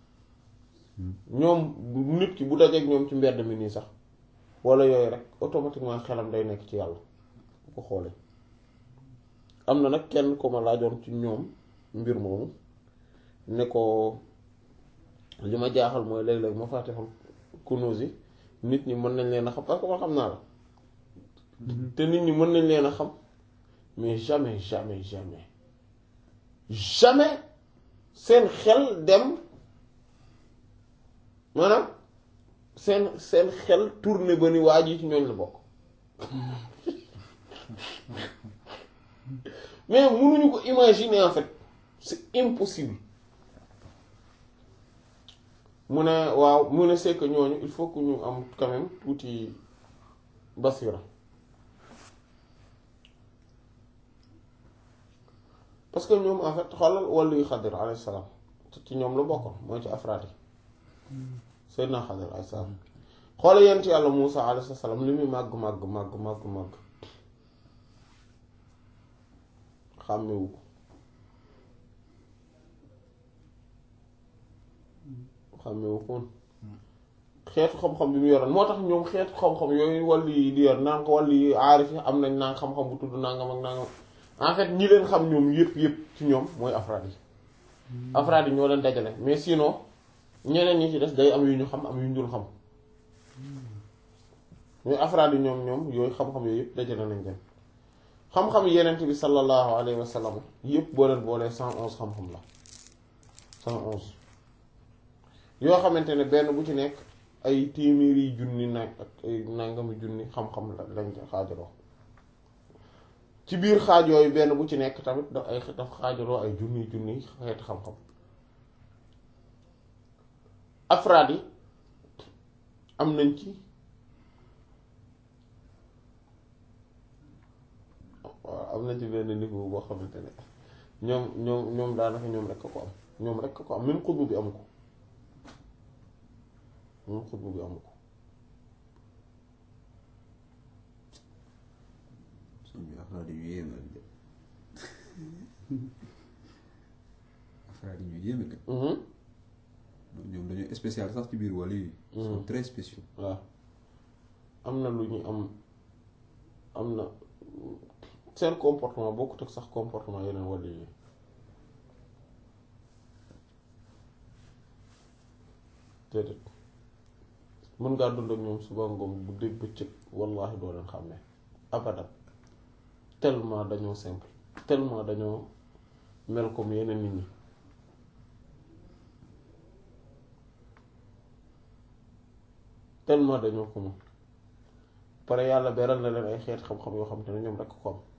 ñoom nit ki bu dajeek ñoom ci mbedd mi nii sax wala yooyu rek automatiquement xelam day nekk ci yàlla bu ko xoolee am na nag kenn ko ma laajoon ci ñoom mbir moomu ne ko li ma jaaxal mooy léeg-léeg Mafatihul Kunuz yi nit ñi mën nañ leen a xam parce que man xam naa la te nit ñi mën nañ leen a xam mais jamais jamais jamais jamais seen xel dem maanaam seen seen xel tourné ba ni waa ji ci ñooñ la bokk mais mënuñu ko imaginer en fait c'est impossible mu ne waaw mu ne c'est que ñooñu il faut que ñu am quand même tuuti basira parce que ñoom en fait xoolal wàllu yu xadir alayhi salaam ci ñoom la bokkoon mooy ci afraad yi Seydina xadir alayhi salaam xoolal yent yàlla Muusa alayhi salaam li muy màgg màgg màgg màgg màgg xàmmewu ko xàmmewu ko woon xeetu xam-xam bi mu yoroon moo tax ñoom xeetu xam-xam yooyu wàllu yi di yor naan ko wàllu yi aarif yi am nañ naan xam-xam bu tudd nangam ak nangam en fait ñi leen xam ñoom yëpp yëpp ci ñoom mooy afraad yi afraad yi ñoo leen dajale mais sinon ñeneen ñi ci des day am yu ñu xam am yu ñu dul xam mais afraad yi ñoom ñoom yooyu xam-xam yooyu yëpp dajale nañ leen xam-xam yenent bi sallallahu alayhi wa sallam yëpp boo leen boolee cent onze xam-xam la cent onze yoo xamante ne benn bu ci nekk ay téeméeri junni nag ak ay nangami junni xam-xam la lañ xaajaloo ci biir xaaj yooyu benn bu ci nekk tamit daf ay daf xaajaloo ay junni junni xeeti xam-xam afraad yi am nañ ci waaw am nañ ci benn niveau boo xamante ne ñoom ñoom ñoom daanaka ñoom rekk ko am ñoom rekk ko am même xutbu bi amu ko même xutbu bi amu ko suñ bi afraad yi ñu yéeme lañ de afraad yi ñu yéeme kat ñoom dañoo spécial sax ci biir wàll yi ils sont très spéciaux waaw am na lu ñu am am na seen comportement bokkut ak sax comportement yeneen wàll yi déedéet mën ngaa dund ak ñoom suba ngoom bu dégg bëccëg wallaahi doo leen xam ne abadan tellement dañoo simple tellement dañoo mel comme yeneen nit ñi tellement dañoo ko moom pare yàlla beral na leen ay xeet xam-xam yoo xam te ne ñoom rekk ko am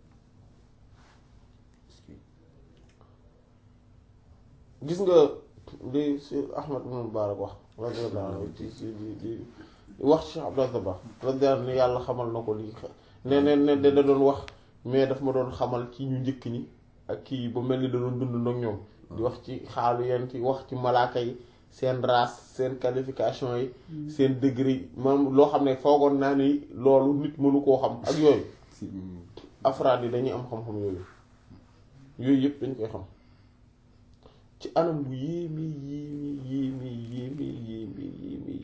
gis nga li si Ahmad ibn Mubarak wax radiyallahu anhu ci ci di di wax ci Abdul Dabakh radiyallahu anhu yàlla xamal na ko lii ne ne ne da doon wax mais daf ma doon xamal ci ñu njëkk ñi ak kii ba mel ni da doon dund ak ñoom di wax ci xaalu yent yi wax ci malaaka yi seen race seen qualification yi seen degré yi man loo xam ne foogoon naa ni loolu nit mënu koo xam ak yooyu afraad yi dañuy am xam-xam yooyu yooyu yëpp dañ koy xam ci anam bu yéeme yéeme yéeme yéeme yéeme yéeme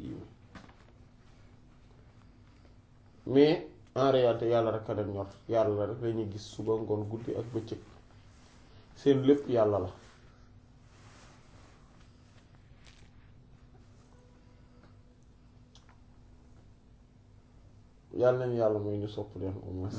mais en réalité yàlla rek a leen ñor yàlla rek la ñuy gis suba ngoon guddi ak bëccëg seen lépp yàlla la yàlla nañu yàlla mooy ñu sopp leen au moins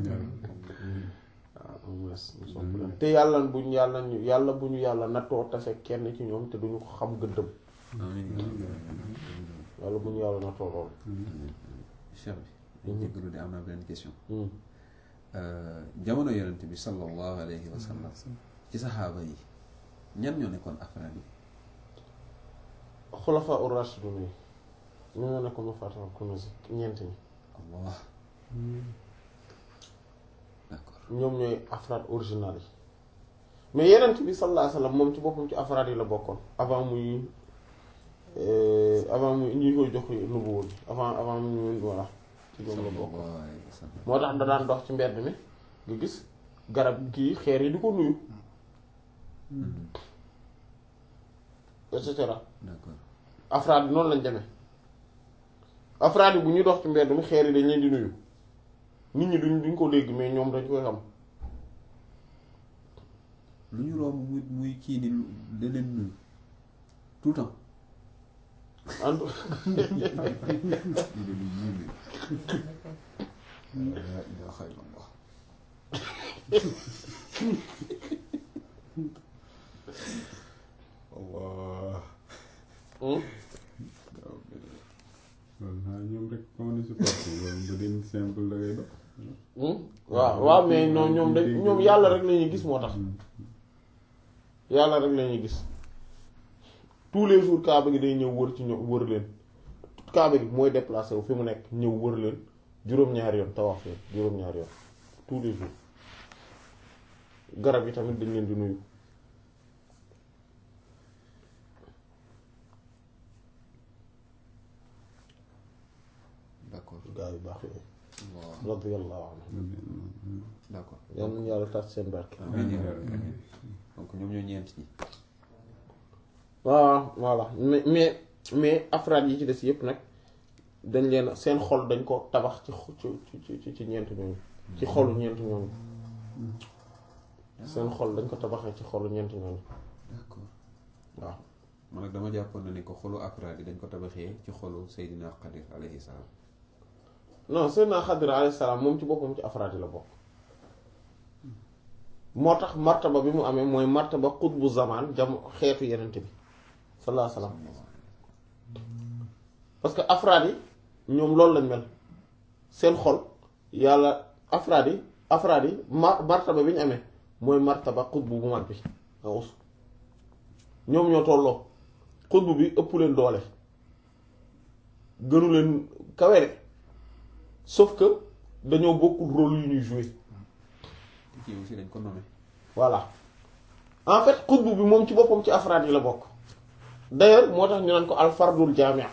waaw au moins ñu sopp leen te yàlla bu ñu yàlla ñu yàlla bu ñu yàlla nattoo tase kenn ci ñoom te duñu ko xam gëddëm amiin yàlla bu ñu yàlla nattoo loolu cheikh bi dañ jéggalu de am naa beneen question Hmm. jamono yonent bi sallallahu alayhi wa sallam ci saxaaba yi ñan ñoo nekkoon afraad yi xulafaa ur-rashidun yi ñu ñoo nekk ma fàttal kunusi ñeent ñi allah d'accord ñoom ñooy afraad original yi mais yenent bi sallallahu alayhi wasallam moom ci boppam ci afraad yi la bokkoon avant muy euh, avant muy ñuy koy jox nubuwwa bi avant avant muy voilà ci ñoom la bokkoon sallallahu alayhi wa sallam moo tax da daan dox ci mbedd mi nga gis garab kii xeer yi di ko nuyu et cetera d'accord afraad yi noonu lañ demee afraad yi bu ñuy dox ci mbedd mi xeer yi dañ leen di nuyu nit ñi duñ duñ ko dégg mais ñoom dañ koy xam lu ñu romb muy muy kii ni da leen nuyu tout le temps en tout ñu leen di nuyu la ilaha illallah allah Hmm? loolu naa ñoom rek ko mën a supporté loolu bu dee simple da ngay dox Hmm? waaw waaw mais non ñoom dañ ñoom yàlla rek la ñuy gis moo tax yàlla rek la ñuy gis tous les jours kaaba gi day ñëw wër ci ñoom wër leen kaaba gi mooy déplacé wu fi mu nekk ñëw wër leen juróom-ñaari yoon tawaaf leen juróom-ñaari yoon tous les jours garab yi tamit dañ leen di nuyu d'accord gaa yu baax yooyu allah radiyallahu anhum d'accord yal nañu yàlla tas seen barke amiin yaa rabbi amiin donc ñoom ñoo ñeent ñi waaw voilà mais mais mais afraad yi ci des yépp nag dañ leen seen xol dañ ko tabax ci xo- ci ci ci ci ñeent ñooñu ci xolu ñeent ñooñu seen xol dañ ko tabaxee ci xolu ñeent ñooñu d'accord waaw man nag dama jàppoon na ni ko xolu afraad yi dañ ko tabaxee ci xolu Seydina Qadir alayhi salaam non Seydina Xadir alayhi salaam moom ci boppam ci afraad yi la bokk moo tax martaba bi mu amee mooy martaba xutbu zamaan jam xeetu yenent bi sallallahu alayhi wasallam parce que afraad yi ñoom loolu lañ mel seen xol yàlla afraad yi afraad yi ma martaba bi ñu amee mooy martaba xutbu bu mag bi aus ñoom ñoo tolloo xutbu bi ëpp leen doole gënu leen kawe de sauf que dañoo bokkul rôle yu ñuy jouer te kii aussi dañ ko nommé voilà en fait xutbu bi moom ci boppam ci afraad yi la bokk d'ailleurs moo tax ñu naan ko al fardul jaami'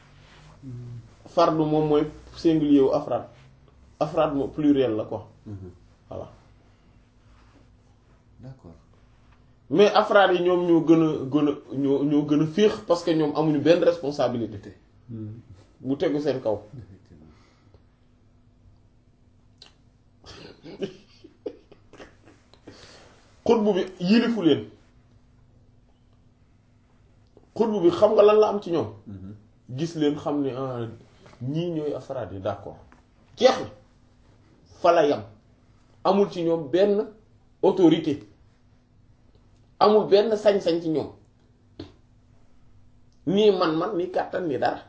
fardu moom mooy singulier wu afraad afraad mo pluriel la quoi voilà d'accord mais afraad yi ñoom ñoo gën a gën a ñoo ñoo gën a féex parce que ñoom amuñu benn responsabilité bu tegu seen kaw effectivement xutbu bi yilifu leen xutbu bi xam nga lan la am ci ñoom gis leen xam ne ah ñii ñooy afraad yi d'accord jeex na fa la yam amul ci ñoom benn autorité amul benn sañ-sañ ci ñoom nii man-man nii kàttan nii dara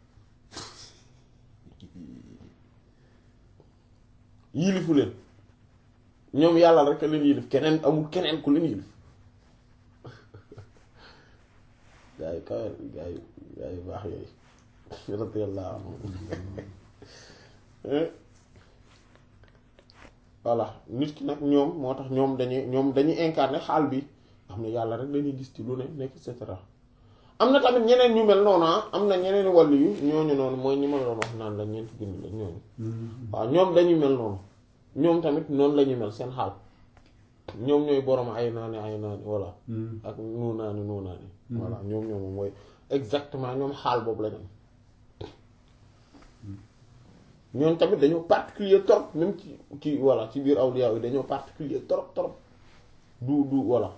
yilifu leen ñoom yàlla rek a leen yilif keneen amul keneen ku leen yilif gaa yi kawe gaa yi gaa yi baax yooyu radiyallahu anhum voilà nit ki nag ñoom moo tax ñoom dañuy ñoom dañuy incarner xaal bi nga xam ne yàlla rek dañuy gis ci lu ne nekk et cetera am na tamit ñeneen ñu mel noonu ah am na ñeneen wàllu yu ñooñu noonu mooy ñi ma la doon wax naan la ñeent bind la ñooñu waaw ñoom dañuy mel noonu ñoom tamit noonu la ñuy mel seen xaal ñoom ñooy borom ay naani ay naani voilà ak nuu naani nuu naani voilà ñoom ñoom mooy exactement ñoom xaal boobu la ñu am ñoom tamit dañoo particulier trop même ci ci voilà ci biir awliya yi dañoo particulier trop trop du du voilà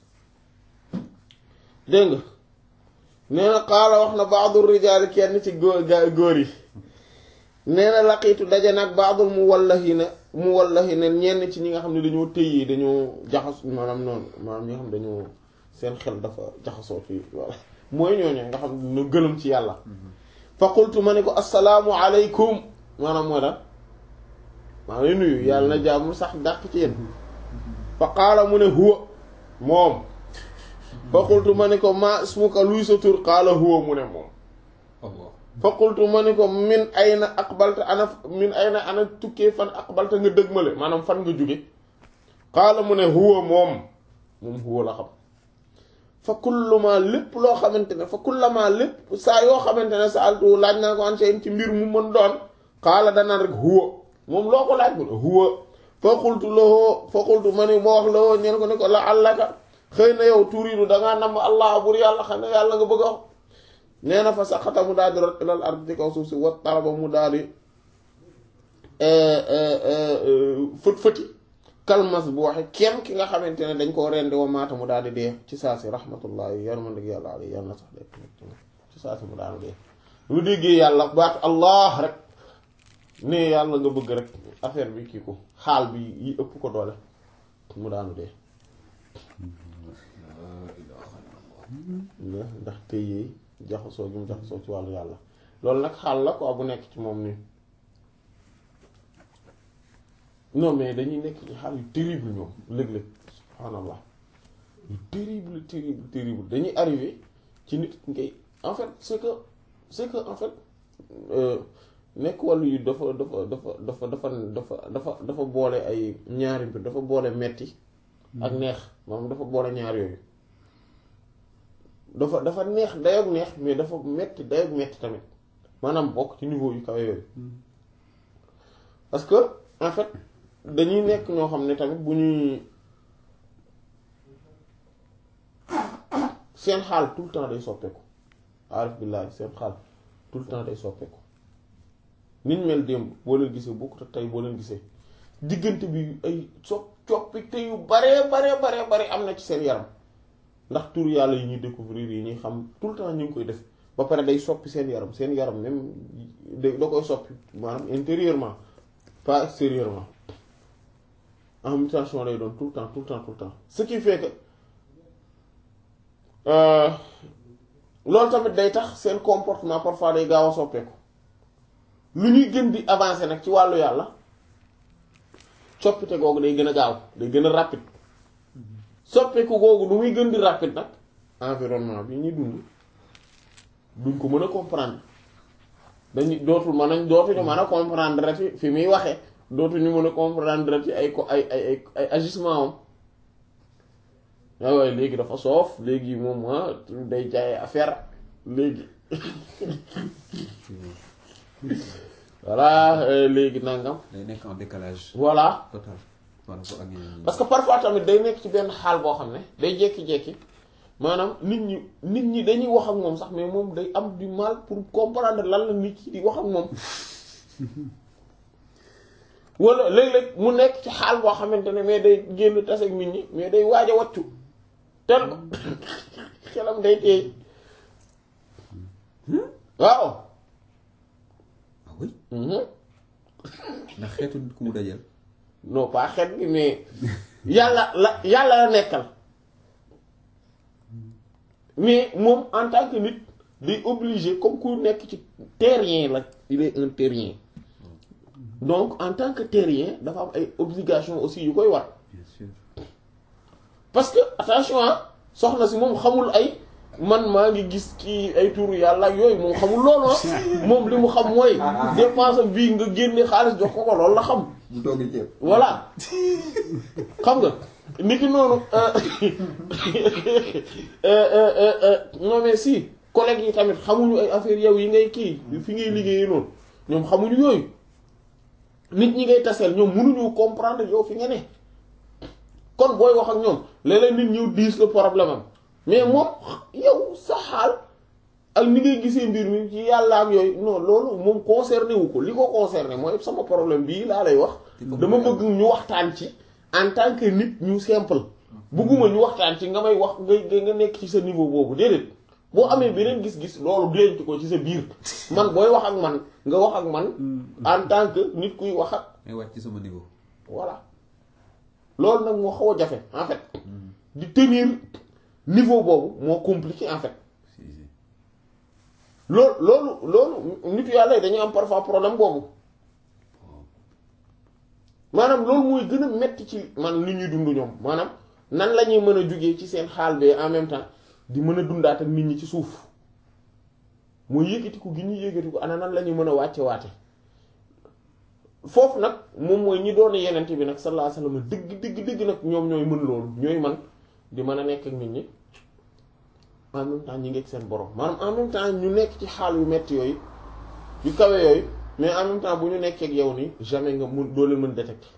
dégg nga nee na xaala wax na baadul rijaali kenn ci góor gaa góor yi nee na laqiitu daje nag baadul mu wallahi na mu wallahi ne ñenn ci ñi nga xam ne dañoo tëyee dañoo jaxas maanaam noonu maanaam ñi nga xam ne dañoo seen xel dafa jaxasoo fii voilà mooy ñooñu nga xam ne ñu gëlëm ci yàlla fa qultu ma ne ko assalaamu aleykum maanaam mooy daal maa ngi nuyu yàlla na jàmm sax dàq ci yéen fa qaala mu ne huwa moom fa qultu ma ne ko ma ismuka luy sa tur qaala huwa mu ne moom Allah fa qultu ma ne ko min ayna aqbalta ana min ayna ana tukkee fan aqbalta nga dëgmale maanaam fan nga jóge qaala mu ne huwa moom moom huwa la xam fa kulluma lépp loo xamante ne fa kullama lépp saa yoo xamante ne sa altu laaj naa ko an seen ci mbir mu mën doon qaala danaan rek huwa moom loo ko laaj mu ne huwa fa qultu lahu fa qultu ma ne moo wax lawoo ñeen ko ne ko la allaka xëy na yow turiidu dangaa namm allah bur yàlla xam ne yàlla nga bëgg a wax nee na fa saqata mu daal di rot ilal ard ci kaw suuf si wat talaba mu daal di fët fëti kalmas bu waxe kenn ki nga xamante ne dañ koo rendi wa maata mu daal di dee ci saa si rahmatullahi yar ma dëgg yàlla alay yàlla na sax de ci saa si mu daal di dee lu déggee yàlla baatu allah rek ne yàlla nga bëgg rek affaire bi kii ko xaal bi yi ëpp ko doole mu daanu dee ndax tëyee jaxasoo gi mu jaxasoo ci wàllu yàlla loolu nag xaal la quoi bu nekk ci moom nii non mais dañuy nekk ci xaal yu terrible ñoom léeg-léeg subhaanallah yu terrible terrible terrible dañuy arrivé ci nit ngay en fait c'est que c'est que en fait nekk wàllu yu dafa dafa dafa dafa dafa dafa dafa dafa boole ay ñaari mbir dafa boole metti ak neex moom dafa boole ñaar yooyu dafa dafa neex dayoog neex mais dafa metti dayoog metti tamit maanaam bokk ci niveau yu kawe yooyu parce que en fait dañuy nekk ñoo xam ne tamit bu ñuy seen xaal tout le temps day soppeeku arif billahi seen xaal tout le temps day soppeeku niñ mel démb boo leen gisee bokkut ak tey boo leen gisee diggante bi ay so coppite yu baree baree baree bare am na ci seen yaram ndax tur yàlla yi ñuy découvrir yi ñuy xam tout le temps ñu ngi koy def ba pare day soppi seen yaram seen yaram même da da koy soppi maanaam intérieurement pas extérieurement en mutation lay doon tout le temps tout le temps tout le temps ce qui fait que loolu tamit day tax seen comportement parfois day gaaw a soppeeku lu ñuy gën di avancer nag ci wàllu yàlla coppite googu day gën a gaaw day gën a rapide soppeeku googu lu muy gën di rapide nag environnement bi ñuy dund duñ ko mën a comprendre dañuy dootul mën a dootuñu mën a comprendre fi fi muy waxee dootuñu mën a comprendre ci ay ko ay ay ay ay agissement am waaw waaye léegi dafa soof léegi moom day jaay affaire léegi voilà léegi nangam. day nekk en décalage. voilà total par rapport ak ñeneen ñi. parce que parfois tamit day nekk ci benn xaal boo xam ne day jékki-jékki maanaam nit ñi nit ñi dañuy wax ak moom sax mais moom day am du mal pour comprendre lan la nit ki di wax ak moom wala léeg-léeg mu nekk ci xaal boo xamante ne mais day génn tase ak nit ñi mais day waaj a wàccu tel xelam day teey waaw. ah oui. ndax xeetu nit ku mu dajal. non pas xeet bi mais yàlla la yàlla la nekkal mais moom en tant que nit day obligé comme ku nekk ci terrien la il est un terrien donc en tant que terrien dafa am ay obligations aussi yu koy war bien sûr. parce que attention ah soxna si moom xamul ay man maa ngi gis kii ay turu yàlla ak yooyu moom xamul loolu moom li mu xam mooy dépense bii nga génne xaalis jox ko ko loolu la xam mu togg ceeb. voilà xam nga nit ki noonu non mais si collègues yi tamit xamuñu ay affaire yow yi ngay kii fi ngay liggéeyee noonu ñoom xamuñu yooyu nit ñi ngay taseel ñoom mënuñu comprendre yow fi nga ne kon booy wax ak ñoom léeg-léeg nit ñëw diis le problème am mais moom yow sa xaal ak ni ngay gisee mbir mi ci yàlla ak yooyu non loolu moom concerné wu ko li ko concerné mooy sama problème bii laa lay wax dama bëgg ñu waxtaan ci en tant que nit ñu simple bëgguma ñu waxtaan ci nga may wax nga nga nekk ci sa niveau boobu déedéet boo amee beneen gis-gis loolu denc ko ci sa biir man booy wax ak man nga wax ak man en tant que nit kuy wax ak may wàcc ci sama niveau voilà loolu nag moo xaw a jafe en fait di tenir niveau boobu moo compliqué en fait si si loolu loolu loolu nitu yàlla yi dañuy am parfois problème boobu maanaam loolu mooy gën a metti ci man li ñuy dund ñoom maanaam nan la ñuy mën a jugee ci seen xaal bee en même temps di mën a dundaat ak nit ñi ci suuf mooy yëkkatiku gi ñuy yëkkatiku ana nan la ñuy mën a wàcce waate foofu nag moom mooy ñi doon yenente bi nag sallallahu alayhi wasallam dëgg dëgg dëgg nag ñoom ñooy mën loolu ñooy man di mën a nekk ak nit ñi en même temps ñi ngi ak seen borom maanaam en même temps ñu nekk ci xaal yu metti yooyu yu kawe yooyu mais en même temps bu ñu nekkee ak yow nii jamais nga mun doo leen mën détecter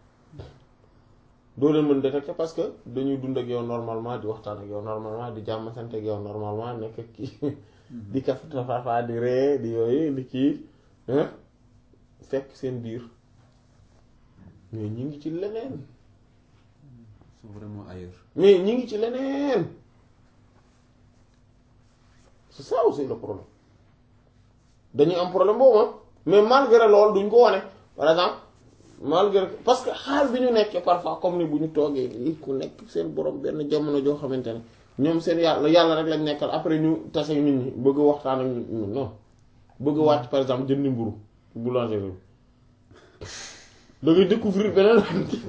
doo leen mën détecter parce que dañuy dund ak yow normalement di waxtaan ak yow normalement di jàmm sant ak yow normalement nekk ak kii di kaf tafafa di ree di yooyu di kii hein fekk seen biir mais ñi ngi ci leneen sont vraiment ailleurs mais ñi ngi ci leneen c'est ça aussi le problème dañuy am problème boobu ah mais malgré loolu duñ ko wane par exemple malgré parce que xaal bi ñu nekkee parfois comme ni bu ñu toogee lii ku nekk seen borom benn jamono joo xamante ne ñoom seen yàlla yàlla rek lañ nekkal après ñu tase nit ñi bëgg a waxtaan ak ñu non bëgg a wàcc par exemple jëndi mburu boulangerie da ngay découvrir beneen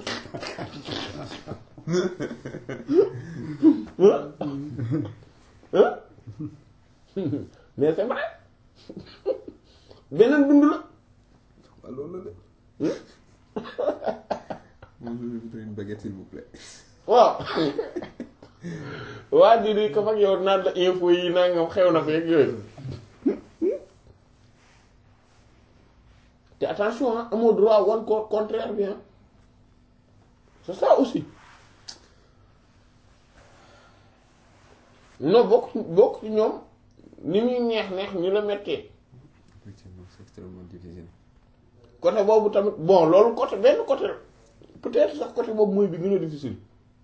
hein mais c'est vrai beneen dund la waaw loolu la de bonjour je voudrais une baguette s'il vous plaît waaw waa ji di ko fag yow naan la info yi nangam xew na feeg yooyu te attention ah amoo droit wan ko contraire bi ah c'est ça aussi non bokk bokk ci ñoom ni muy neex neex ñu la mettee effectivement c'est extrêmement difficile côté boobu tamit bon loolu côté benn côté peut-être sax côté boobu mooy bi gën a difficile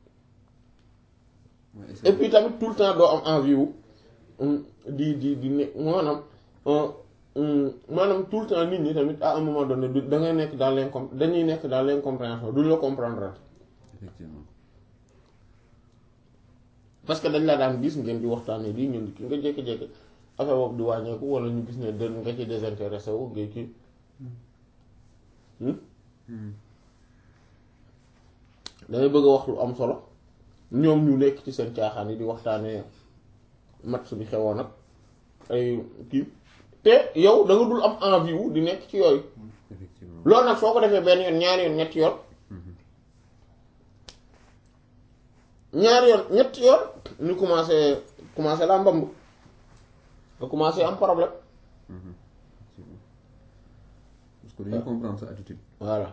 Ouais, et puis tamit tout le temps doo am envie wu di di di ne maanaam maanaam tout le temps nit ñi tamit à un moment donné du da ngay nekk dans l'incom dañuy nekk dans l'incompréhension duñ la comprendre effectivement parce que dañ la daan gis ngeen di waxtaanee lii ngeen di ki nga jékki-jékki affaire boobu di wàññeeku wala ñu gis ne dën nga ci désintéressé wu ngay kii dangay bëgg a wax lu am solo ñoom ñu nekk ci seen caaxaan yi di waxtaanee match bi xewoon ak ay kii te yow da nga dul am envie wu di nekk ci yooyu effectivement loolu nag soo ko defee benn yoon ñaari yoon ñetti yoon ñaari yoon ñetti yoon ñu commencé commencé la mbamb nga commencé am problème effectivement parce que dañuy comprendre sa attitude voilà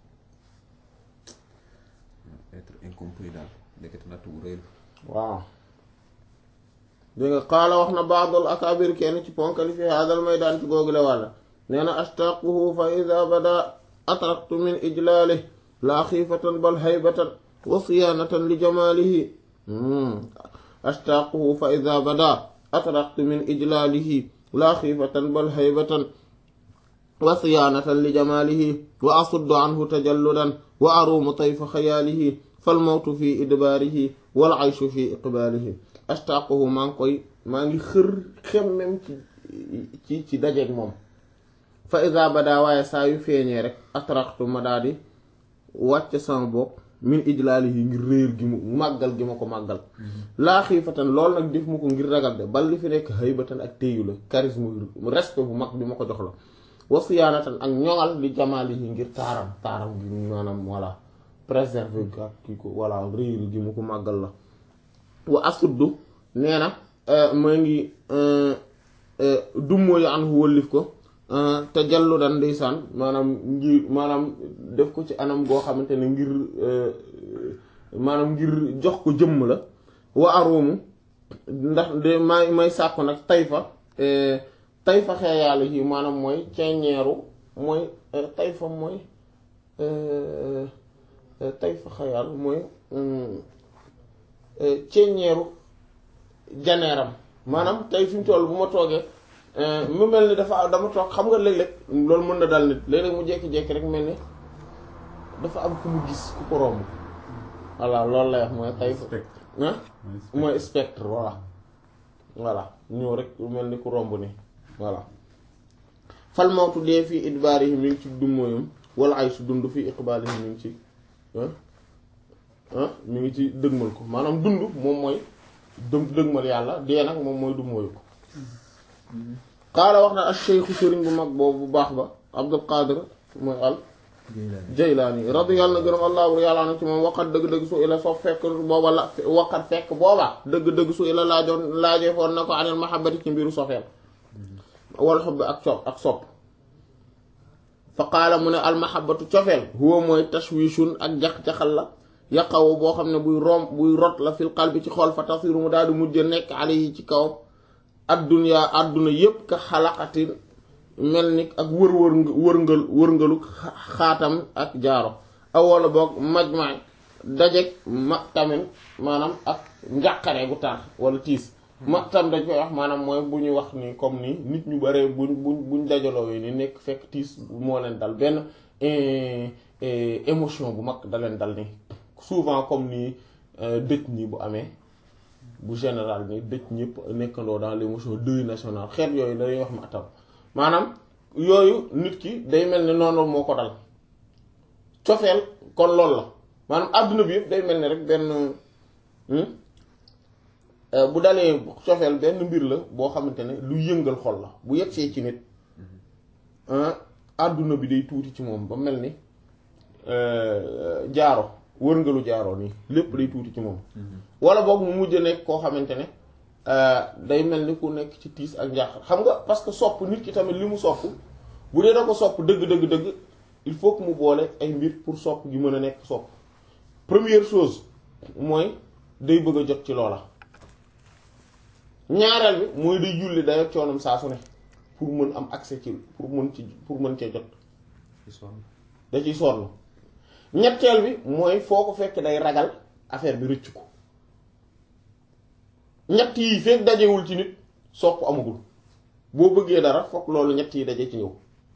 être incompris daal ndekete natt bu rëy la waaw dégg nga qaala wax na baadul akaabir kenn ci ponkali fi haadal maydaan ci googule wàlla nee na ashtaquhu fa ida bada atraktu min ijlaalih laa xiifatan bal haybatan wa siyaanatan li jamaalihi ashtaquhu fa ida bada atraktu min ijlaalihi laa xiifatan bal haybatan wa siyaanatan li jamaalihi wa asuddu anhu tajalludan wa aruumu tayfa xayaalihi fal mawtu fi idbaarihi wal ayshu fi iqbaalihi ashtaquhu maa ngi koy maa ngi xër xemmem ci ci ci dajeeg moom fa iza bada waaye saa yu feeñee rek atraxtu ma daal di wàcc sama bopp min ijlaalihi ngir réer gi mu màggal gi ma ko màggal laa xiifatan loolu nag def ma ko ngir ragal de bal li fi nekk haybatan ak téyu la charisme respect bu mag bi ma ko jox la wa siyaanatan ak ñoŋal li jamaalihi ngir taaram taaram gi maanaam voilà préserver ak kii ko voilà réer gi ma ko màggal la wa asuddu nee na maa ngi dummóoyu an wëllif ko te jallu dan ndeysaan maanaam ngir maanaam def ko ci anam goo xamante ne ngir maanaam ngir jox ko jëmm la wa aruumu ndax de may may sàkku nag tayfa tayfa xeeyaale yi maanaam mooy ceeñeeru mooy tayfa mooy tayfa xeeyaal mooy ceeñeeru janeeram maanaam tey fi mu toll bu ma toogee mu mel ni dafa dama toog xam nga léeg-léeg loolu mën na dal nit léeg-léeg mu jékki-jékki rek mel ni dafa am ku mu gis ku ko romb voilà loolu lay wax mooy tayfa ah mooy spectre voilà voilà ñëw rek lu mel ni ku romb ni voilà fal mawtu dee fii idbaarihi mi ngi ci dummóoyam wala ay su dund fii iqbaalihi mi ngi ci ah mi ngi ci dëgmal ko maanaam dund moom mooy dë dëgmal yàlla dee nag moom mooy dummóoyu ko xaala wax na al cheikhu sëriñ bu mag boobu bu baax ba abdul qadir mooy al jaylaani radiyallahu na gërëm allahu yàlla na ci moom waqat dëgg-dëgg su ila soo fekk booba la waqat fekk booba dëgg-dëgg su ila laajoon laajee foon na ko anil mahabbati ci mbiru sofeel wal xubb ak sopp ak sopp fa qaala mu ne al mahabbatu cofeel huwa mooy tashwishun ak jax-jaxal la yaqawu boo xam ne buy rom buy rot la fil qalbi ci xool fa tasiru mu daal di mujj nekk alayhi ci kaw adduna adduna yépp ka xalaqatin mel ni ak wër wër wërngal wërngalu xaatam ak jaaro awala boog majmaay dajeg ma tamit maanaam ak njàqare gu tar wala tiis ma tam dañ koy wax maanaam mooy bu ñuy wax ni comme ni nit ñu bare buñ buñ buñ dajaloo ni nekk fekk tiis moo leen dal benn émotion bu mag da leen dal ni souvent comme ni dëj nii bu amee bu général ni dëj ñëpp nekkandoo dans l'émotion deuil national xeet yooyu dañuy wax ma tam maanaam yooyu nit ki day mel ni noonu moo ko dal cofeel kon loolu la maanaam àdduna bi yëpp day mel ni rek benn bu dalee cofeel benn mbir la boo xamante ne lu yëngal xol la bu yegsee ci nit àdduna bi day tuuti ci moom ba mel ni jaaro wërngalu jaaro nii lépp day tuuti ci moom wala boog mu mujj nekk koo xamante ne day mel ni ku nekk ci tiis ak njàqar xam nga parce que sopp nit ki tamit li mu sopp bu dee da ko sopp dëgg dëgg dëgg il faut que mu boole ay mbir pour sopp gi mën a nekk sopp première chose mooy day bëgg a jot ci loola ñaareel bi mooy day julli day ak coonam saa su ne pour mën am accès ci pour mën ci pour mën cee jot da ciy sonn ñetteel bi mooy foo ko fekk day ragal affaire bi rëcc ko ñett yi fekk dajewul ci nit sopp amagul boo bëggee dara fokk loolu ñett yi daje ci yow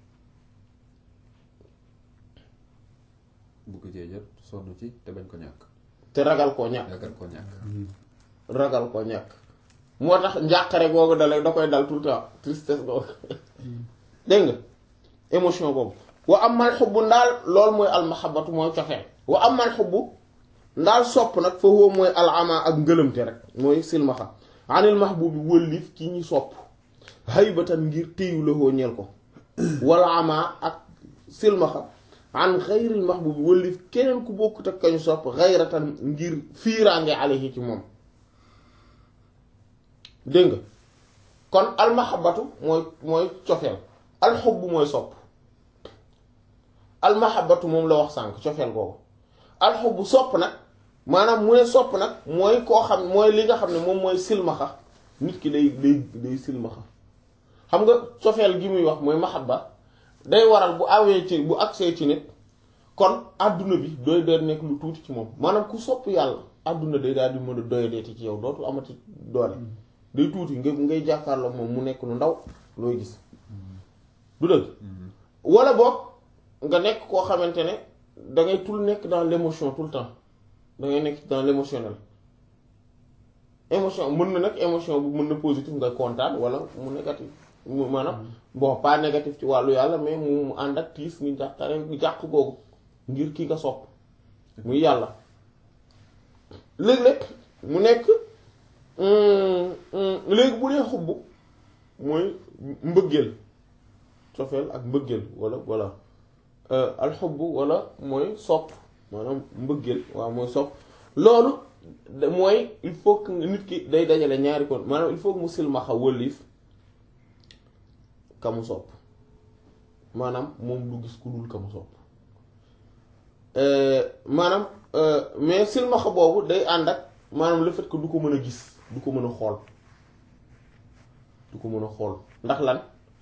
bu ko cee jot sonn ci te bañ ko ñàkk te ragal koo ñàkk ragal ko ñàkk ragal koo ñàkk moo tax njàqare googu dalay da koy dal tout le temps tristesse googu dégg nga émotion boobu wa amal xubbu ndaal loolu mooy almahabatu mooy cofeel wa amal xubbu ndaal sopp nag fa huwa mooy alama ak ngëlëmte rek mooy silmaxa anil mahbubi wëllif ki ñi sopp haybatan ngir téyu la ñeel ko wala ama ak silmaxa an xayril mahbubi wëllif keneen ku bokkut ak kañu sopp xayratan ngir fiiraange alayhi ci moom dégg nga kon almahabatu mooy mooy cofeel alxubbu mooy sopp almahabatu moom la wax sànq cofeel googu alxubbu sopp nag maanaam mu ne sopp nag mooy koo xam mooy li nga xam ne moom mooy silmaxa nit ki day day day silmaxa xam nga cofeel gi muy wax mooy mahabba day waral bu awee ci bu agsee ci nit kon àdduna bi doy doy nekk lu tuuti ci moom maanaam ku sopp yàlla àdduna day daal di mën a doyadeeti ci yow dootul amati doole day tuuti nga ngay jàkkaarloo moom mu nekk lu ndaw looy gis du dëgg wala boog nga nekk koo xamante ne da ngay tout nekk dans l'émotion tout le temps da ngay nekk dans l'émotionnel émotion mën na nag émotion bu mën na positif nga kontaan wala mu négatif mu maanaam bon pas négatif ci wàllu yàlla mais mu mu ànd ak tiis ngi jàqare jàq googu ngir ki nga sopp muy yàlla léeg-léeg mu nekk léegi bu dee xubb mooy mbëggeel cofeel ak mbëggeel wala wala alxubb wala mooy sopp maanaam mbëggeel waaw mooy sopp loolu mooy il faut que nit ki day dajale ñaari kon maanaam il faut que mu silmaxa wëlliif ka mu sopp maanaam moom du gis ku dul ka mu sopp maanaam mais silmaxa boobu day ànd ak maanaam le fait que du ko mën a gis du ko mën a xool du ko mën a xool ndax lan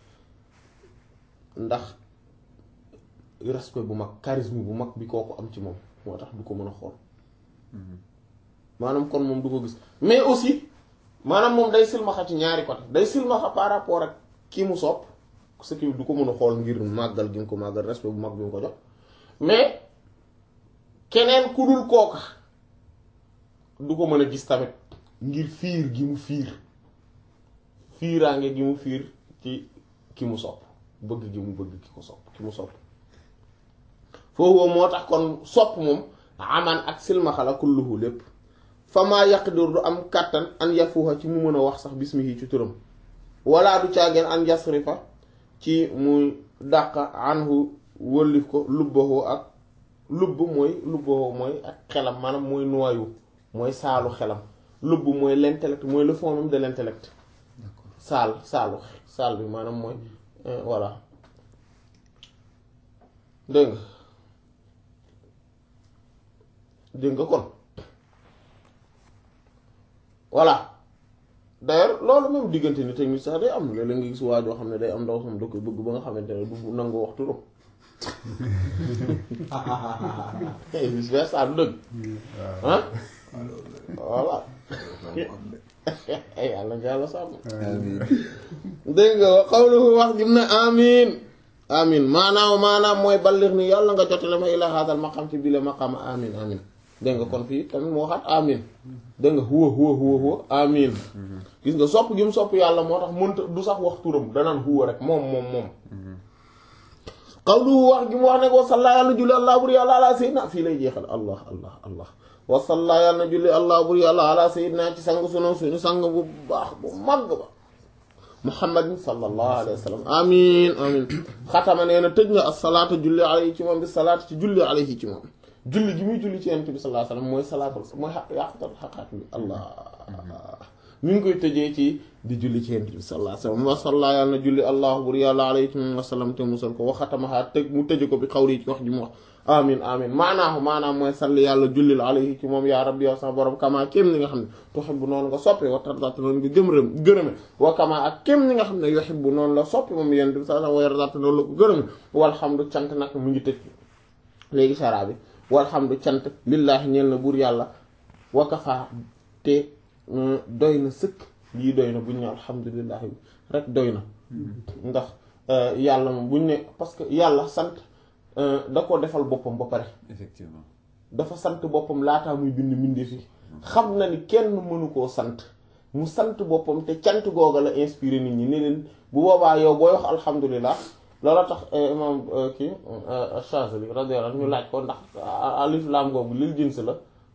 ndax respect bu mag charisme bu mag bi kooku am ci moom moo tax du ko mën a xool maanaam kon moom du ko gis mais aussi maanaam moom day silmaxa ci ñaari côté day silmaxa par rapport ak kii mu sopp ce qui du ko mën a xool ngir màggal gi mu ko màggal respect bu mag bi mu ko jox mais keneen ku dul kooka du ko mën a gis tamit ngir fiir gi mu fiir fiiraange gi mu fiir ci ki mu sopp bëgg gi mu bëgg ki ko sopp ki mu sopp foofu moo tax kon sopp moom aman ak silmaxa la kulluhu lépp fa maa yaqdir du am kàttan an yafuha ci mu mën a wax sax bismihi ci turam wala du caageen an yasrifa ci muy dàq anhu wëllif ko lubbahu ak lubb mooy lubbahu mooy ak xelam maanaam mooy noyau mooy saalu xelam lubb mooy l'intellect mooy le fond même de l'intellect d'accord saal saalu saal bi maanaam mooy voilà dégg nga dégg nga kon voilà d'ailleurs loolu même diggante ni technique sax day am léeg-léeg nga gis waa joo xam ne day am ndaw sam da koy bëgg ba nga xamante ne du nangu wax turam vice versa du dëgg ah voilà yàlla nga yàlla sàmm amiin dégg nga xawluhu wax jim ne amin amin maanaam maanaam mooy ballir ni yàlla nga jotale ma ila hadal maqam ci bile maqam amin amin dégg nga kon fii tamit moo waxaat amin dégg nga huwa huwa huwa huwa amin gis nga sopp gi mu sopp yàlla moo tax mënta du sax wax turam danaan huwa rek moom moom moom xawluhu wax gi mu wax ne ko salla yàlla julli allah buri yàlla ala sayyidina fii lay jeexal allah allah allah wa salla yàlla julli allah buri yàlla ala sayyidina ci sang sunu suñu sang bu baax bu màgg ba muhammadin sallallahu alayhi wa sallam amin amin xatama nee na tëj nga as-salaata julli alayhi ci moom bi salaat ci julli alayhi ci moom julli gi muy julli ci yonent bi sallallahu alayhi wa sallam mooy salaatul mooy xaq yàqutal xaqaat bi allah mi ngi koy tëjee ci di julli ci yonent bi sallallahu alayhi wa sallam wa salla yàlla na julli allah bur yàlla alayhi ci moom wa sallam te musal ko wa xatamaha tëj mu tëje ko bi xawli ci wax ji mu wax amin amin maanaahu maanaam mooy salli yàlla jullil alayhi ci moom yaa rabbi yow sama borom kama kéem ni nga xam ne tuhibbu noonu nga soppi wa tardata noonu nga gëmrëm gërëme wa kama ak kéem ni nga xam ne yuhibbu noonu la soppi moom yonent bi sallallahu alayhi wa yardata noonu la ko gërëme walhamdu cant nag mu ngi tëj léegi saraa bi walhamdu cant lillaahi ñeel na buur yàlla wakafa te doy na sëkk lii doy na bu ñu ne alhamdulillahi rek doy na ndax yàlla moom bu ñu ne parce que yàlla sant da ko defal boppam ba pare effectivement dafa sant boppam laataa muy bind mbindeef yi xam na ni kenn mënu koo sant mu sant boppam te cant googa la inspiré nit ñi ne leen bu boobaa yow booy wax alhamdulilah loola tax imam kii Chazali radiyallahu anhu ñu laaj ko ndax alif laam googu lil jins la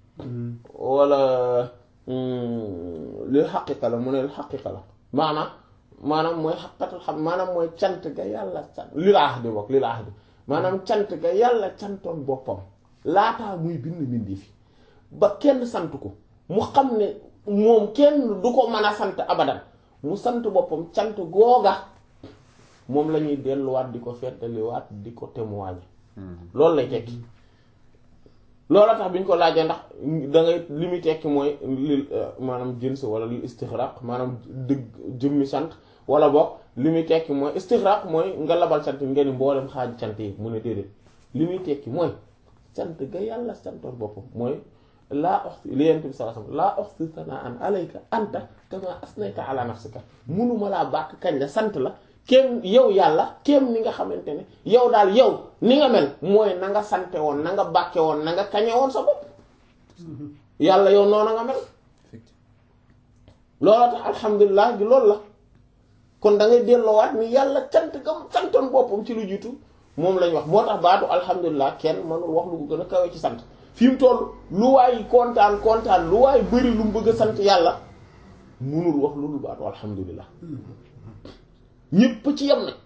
wala lil xaqiqa la mu ne lil xaqiqa la maanaam maanaam mooy xaqatul xam maanaam mooy cant ga yàlla sant lil ahdi bokk lil ahdi maanaam cant ga yàlla cantoon boppam laataa muy bind mbindi fi ba kenn sant ko mu xam ne moom kenn du ko mën a sant abadan mu sant boppam cant googa moom la ñuy delluwaat di ko fettaliwaat di ko témoigner loolu lay tekki loola tax bi ñu ko laajee ndax da ngay li muy tekki mooy lil maanaam jins wala lil istixraq maanaam dëgg jëmmi sant wala boog li muy tekki mooy istixraq mooy nga labal sant yi ngeen mboolem xaaj cant yi mu ne déedéet li muy tekki mooy sant ga yàlla santoon boppam mooy laa oxsi li yent bi sallallahu alayhi wasallam laa oxsi sanaan alayka anta kama asnayta ala nafsika munuma laa bàkk kañ la sant la kéem yow yàlla kéem ni nga xamante ne yow daal yow ni nga mel mooy na nga sante woon na nga bàkke woon na nga kañe woon sa bopp yàlla yow noonu nga mel looloo tax alhamdulilah gi loolu la kon da ngay delloowaat ni yàlla cant gam santoon boppam ci lu jiitu moom lañ wax moo tax baatu alhamdulilah kenn mënul wax lu ko gën a kawe ci sant fi mu toll lu waay kontaan kontaan lu waay bëri lu mu bëgg a sant yàlla munul wax lu dul baatu alhamdulilah ñépp ci yem na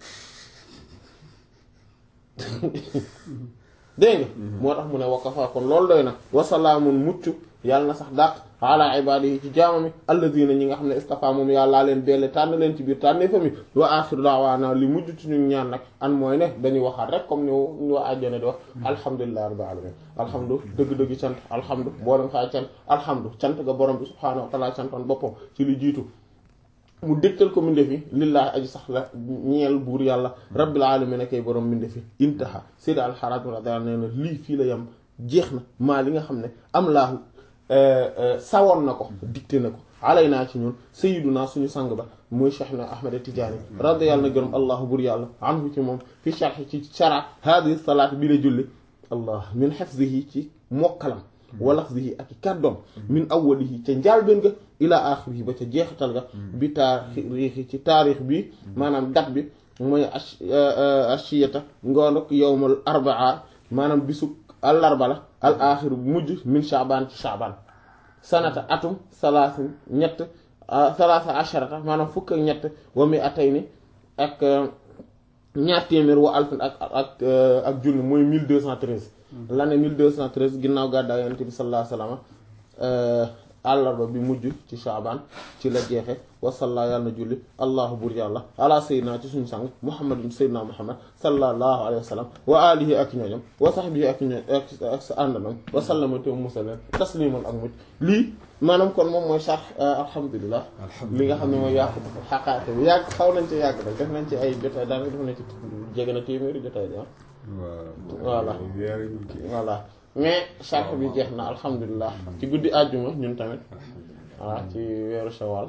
dégg nga moo tax mu ne wakafa kon loolu doy na wasalaamun mucc yàlla na sax dàq ala ibadihi ci jaamami alladina ñi nga xam ne istafa moom yàllaa leen belle tànn leen ci biir tànnee fa mi wa axiru daawaana li mujj ci ñu ñaan nag an mooy ne dañuy waxaat rek comme ni ñu waa àjjana di wax alhamdulillahi rabbil alamin alhamdu dëgg-dëgg cant alhamdu boolem xaay cant alhamdu cant ga borom bi subhaanahu wa taala cantoon boppam ci li jiitu mu dégtal ko mbindeef yi lillaahi aji sax la ñeel buur yàlla rabbil alamin kay borom mbindeef yi intaha Seydi Alxaraaj radiyallaahu nee na lii fii la yem jeex na maa li nga xam ne am laahu sawoon na ko dicté na ko alay naa ci ñun sayiduna suñu sang ba muy Cheikh na Ahmed Tidiane radiyallaahu na gërëm allahu buur yàlla anhu ci moom fi sharhi ci shara hadihi salaat bi la julli allah min hifzihi ci mokkalam wa lafzihi ak i kàddoom min awwalihi ca njaalbeen ga ila axirihi ba ca jeexital ga bi taarixi ci taarix bi maanaam dat bi mooy ashiyata ngoonuk yowmal arbaa maanaam bisu àllarba la al axir bu mujj min chaabaan ci chaabaan sanata atum salaasin ñett salaasa asharata maanaam fukk ak ñett wa mi atay ni ak ñaar téeméer wa alfin ak ak ak junni mooy 1213 l'année 1213 ginnaaw gàddaay yonent bi sallallahu alayhi wa sallam àllarba bi mujj ci Shaabaan ci la jeexe wasalla yàlla na julli allahu bur yàlla ala sayyidina ci suñu sang muhammadin sayyidina muhammad sallallahu alayhi wa sallam wa alihi ak ñooñam wa sahbihi ak ñooñ ak sa àndanam wa sallama te musaleen tasliman ak mucc lii maanaam kon moom mooy sarx alhamdulilah li nga xam ne mooy yàqu xaqaate bi yàgg xaw nañ ci yàgg nag def nañ ci ay jotaay daanaka def nañ ci jege na téeméeri jotaay bi ah voilà voilà mais sarx bi jeex na alhamdulilah ci guddi àjjuma ñun tamit voilà ci weeru shawal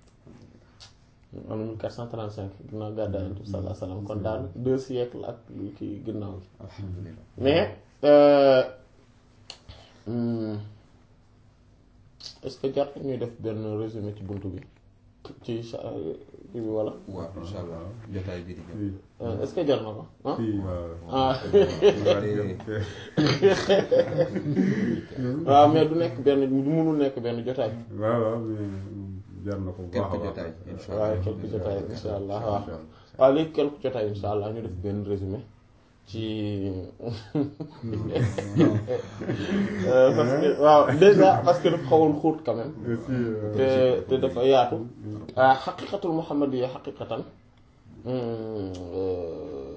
am na 1435 ginnaaw gàddaay Yonent bi sallallahu alayhi wasallam kon daal deux siècles ak kii ginnaaw mais est-ce que jar ñuy def benn résumé ci buntu bi ci sa bi wala. waaw incha allah jotaay bi di ñëw. est-ce que jar na ko ah. ah waaw mais du nekk benn du mënul nekk benn jotaay. waaw waaw mais jar na ko bu baax a quelques baax. jotaay incha waaw allah quelques jotaay insha allah waaw waaw léegi quelques jotaay insha allah ñu def benn résumé ci Euh, parce que waaw déjà parce que dafa xawoon xóot quand même aussi euh, te te dafa yaatu ah xaqiqatul muhammadiyya xaqiqatan hum, euh,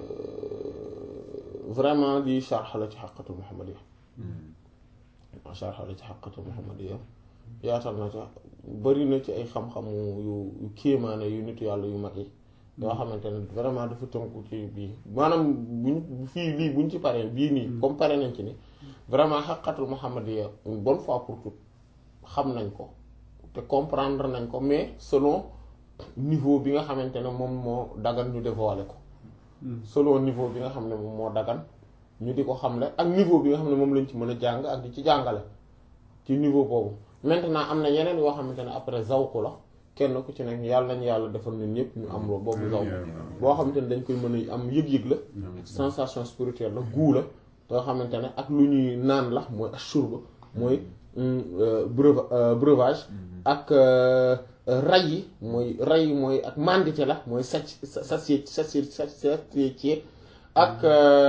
vraiment lii sharx la ci xaqiqatul muhammadiyya sharx la ci xaqiqatul muhammadiyya yaatal na ca bari na ci ay xam-xamu yu yu kéemaane yu nit yàlla yu mag yi yoo xamante ne vraiment dafa tënku ci bii maanaam buñ fii lii buñ ci paree bii nii comme pare nañ ci ni vraiment xaqiqatul muhammadiyya une bonne fois pour toutes xam nañ ko te comprendre nañ ko mais selon niveau bi nga xamante ne moom moo dagan ñu dévoiler ko selon niveau bi nga xam ne moom moo dagan ñu di ko xamle ak niveau bi nga xam ne moom lañ ci mën a jàng ak di ci jàngale ci niveau boobu maintenant am na yeneen yoo xamante ne après zawku la kenn ku ci nekk yàlla nañu yàlla defal ñun ñëpp ñu am loolu boobu zawku boo xamante ne dañ koy mën a am yëg-yëg la sensation spirituelle la guu la yoo xamante ne ak lu ñuy naan la mooy ashurba mooy breuva breuvage ak ray yi mooy ray yi mooy ak mandité la mooy sacc sacc sacc sacc ak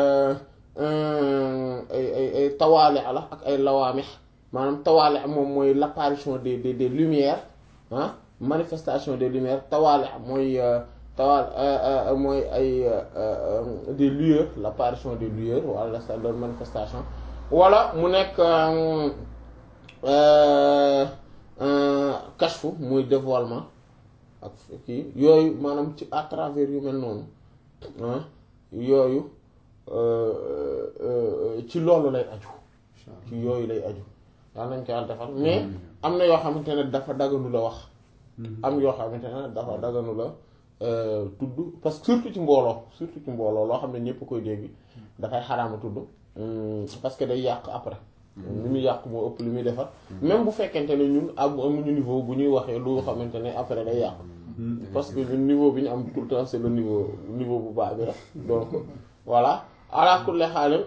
ay ay ay tawaale la ak ay lawaamix maanaam tawaale moom mooy l'apparition des des des lumières ah manifestation des lumières tawaale mooy tawaal mooy ay des lueurs l'apparition des lueurs wala sa leur manifestation wala mu nekk kashfu muy dévoilement ak kii yooyu maanaam ci à travers yu mel noonu ah yooyu ci loolu lay aju ci yooyu lay aju daal nañ ko yàlla defal mais am na yoo xamante ne dafa daganu la wax am yoo xamante ne dafa daganu la tudd parce que surtout ci mbooloo surtout ci mbooloo loo xam ne ñëpp koy dégg dafay xaraama tudd parce que day yàq après li muy yàq moo ëpp li muy defar même bu fekkente ne ñun am amuñu niveau bu ñuy waxee lu xamante ne après day yàq parce que ñun niveau bi ñu am tout le temps c'est le niveau niveau bu baax bi la donc voilà ala kulli xaalim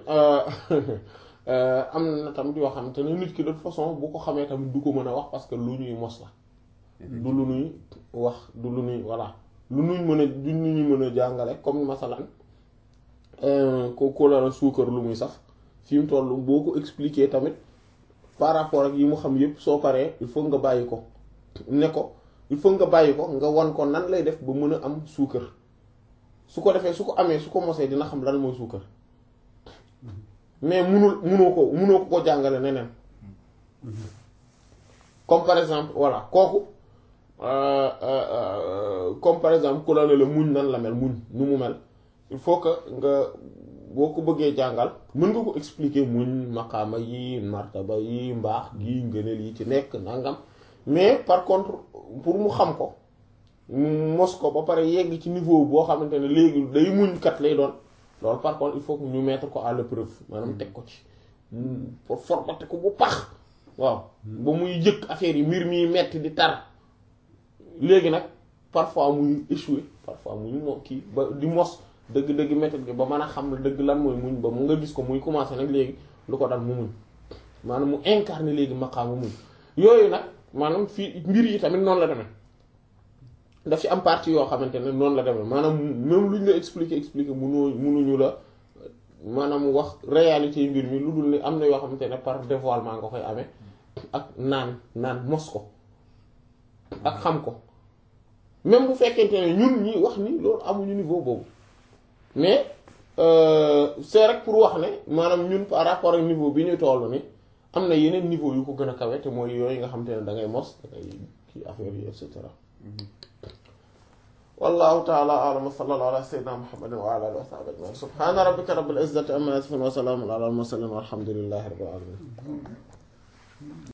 am na tamit yoo xamante ne nit ki de toute façon bu ko xamee tamit du ko mën a wax parce que lu ñuy mos la du lu ñuy wax du lu ñuy voilà lu ñuy mën a du lu ñuy mën a jàngale comme masalan ko ko la suukar lu muy saf fi mu toll boo ko expliquer tamit par rapport ak yi mu xam yépp soo paree il faut nga bàyyi ko ne ko il faut nga bàyyi ko nga wan ko nan lay def ba mën a am suukar su ko defee su ko amee su ko mosee dina xam lan mooy suukar mais munul munoo ko munoo ko ko jàngale neneen comme par exemple voilà kooku comme par exemple ku la ne la muñ nan la mel muñ nu mu mel il faut que nga boo ko bëggee jàngal mën nga ko expliquer muñ maqaama yi martaba yi mbaax gi ngëneel yi ci nekk nangam mais par contre pour mu xam ko mu mos ko ba pare yegg ci niveau boo xamante ne léegi day muñ kat lay doon loolu par contre il faut que ñu mettre ko à l'épreuve maanaam teg ko ci pour formater ko bu pax waaw ba muy jëkk affaire yi mbir mi metti di tar léegi nag parfois muy échouer parfois muy mo kii ba di mos dëgg-dëgg méthode bi ba mën a xam dëgg lan mooy muñ ba mu nga gis ko muy commencer nag léegi lu ko dal mu muñ maanaam mu incarner léegi maqaamu muñ yooyu nag maanaam fii mbir yi tamit noonu la demee daf ci am partie yoo xamante ne noonu la demee maanaam même lu ñu la expliquer expliquer munoo munuñu la maanaam wax réalité yi mbir mi lu dul ni am na yoo xamante ne par dévoilement nga koy amee ak naan naan mos ko ak xam ko même bu fekkente ne ñun ñi wax ni loolu amuñu niveau boobu mais c'est rek pour wax ne maanaam ñun par rapport ak niveau bi ñu toll ni am na yeneen niveau yu ko gën a kawe te mooy yooyu nga xamante ne da ngay mos da ngay kii affaire yi et cetera wallahu ta'ala a'lam wa sallallahu ala sayyidina muhammadin wa ala alihi wa sahbihi ajma'in subhana rabbika rabbil izzati amma yasifun wa salamun ala al mursalin walhamdulillahi rabbil alamin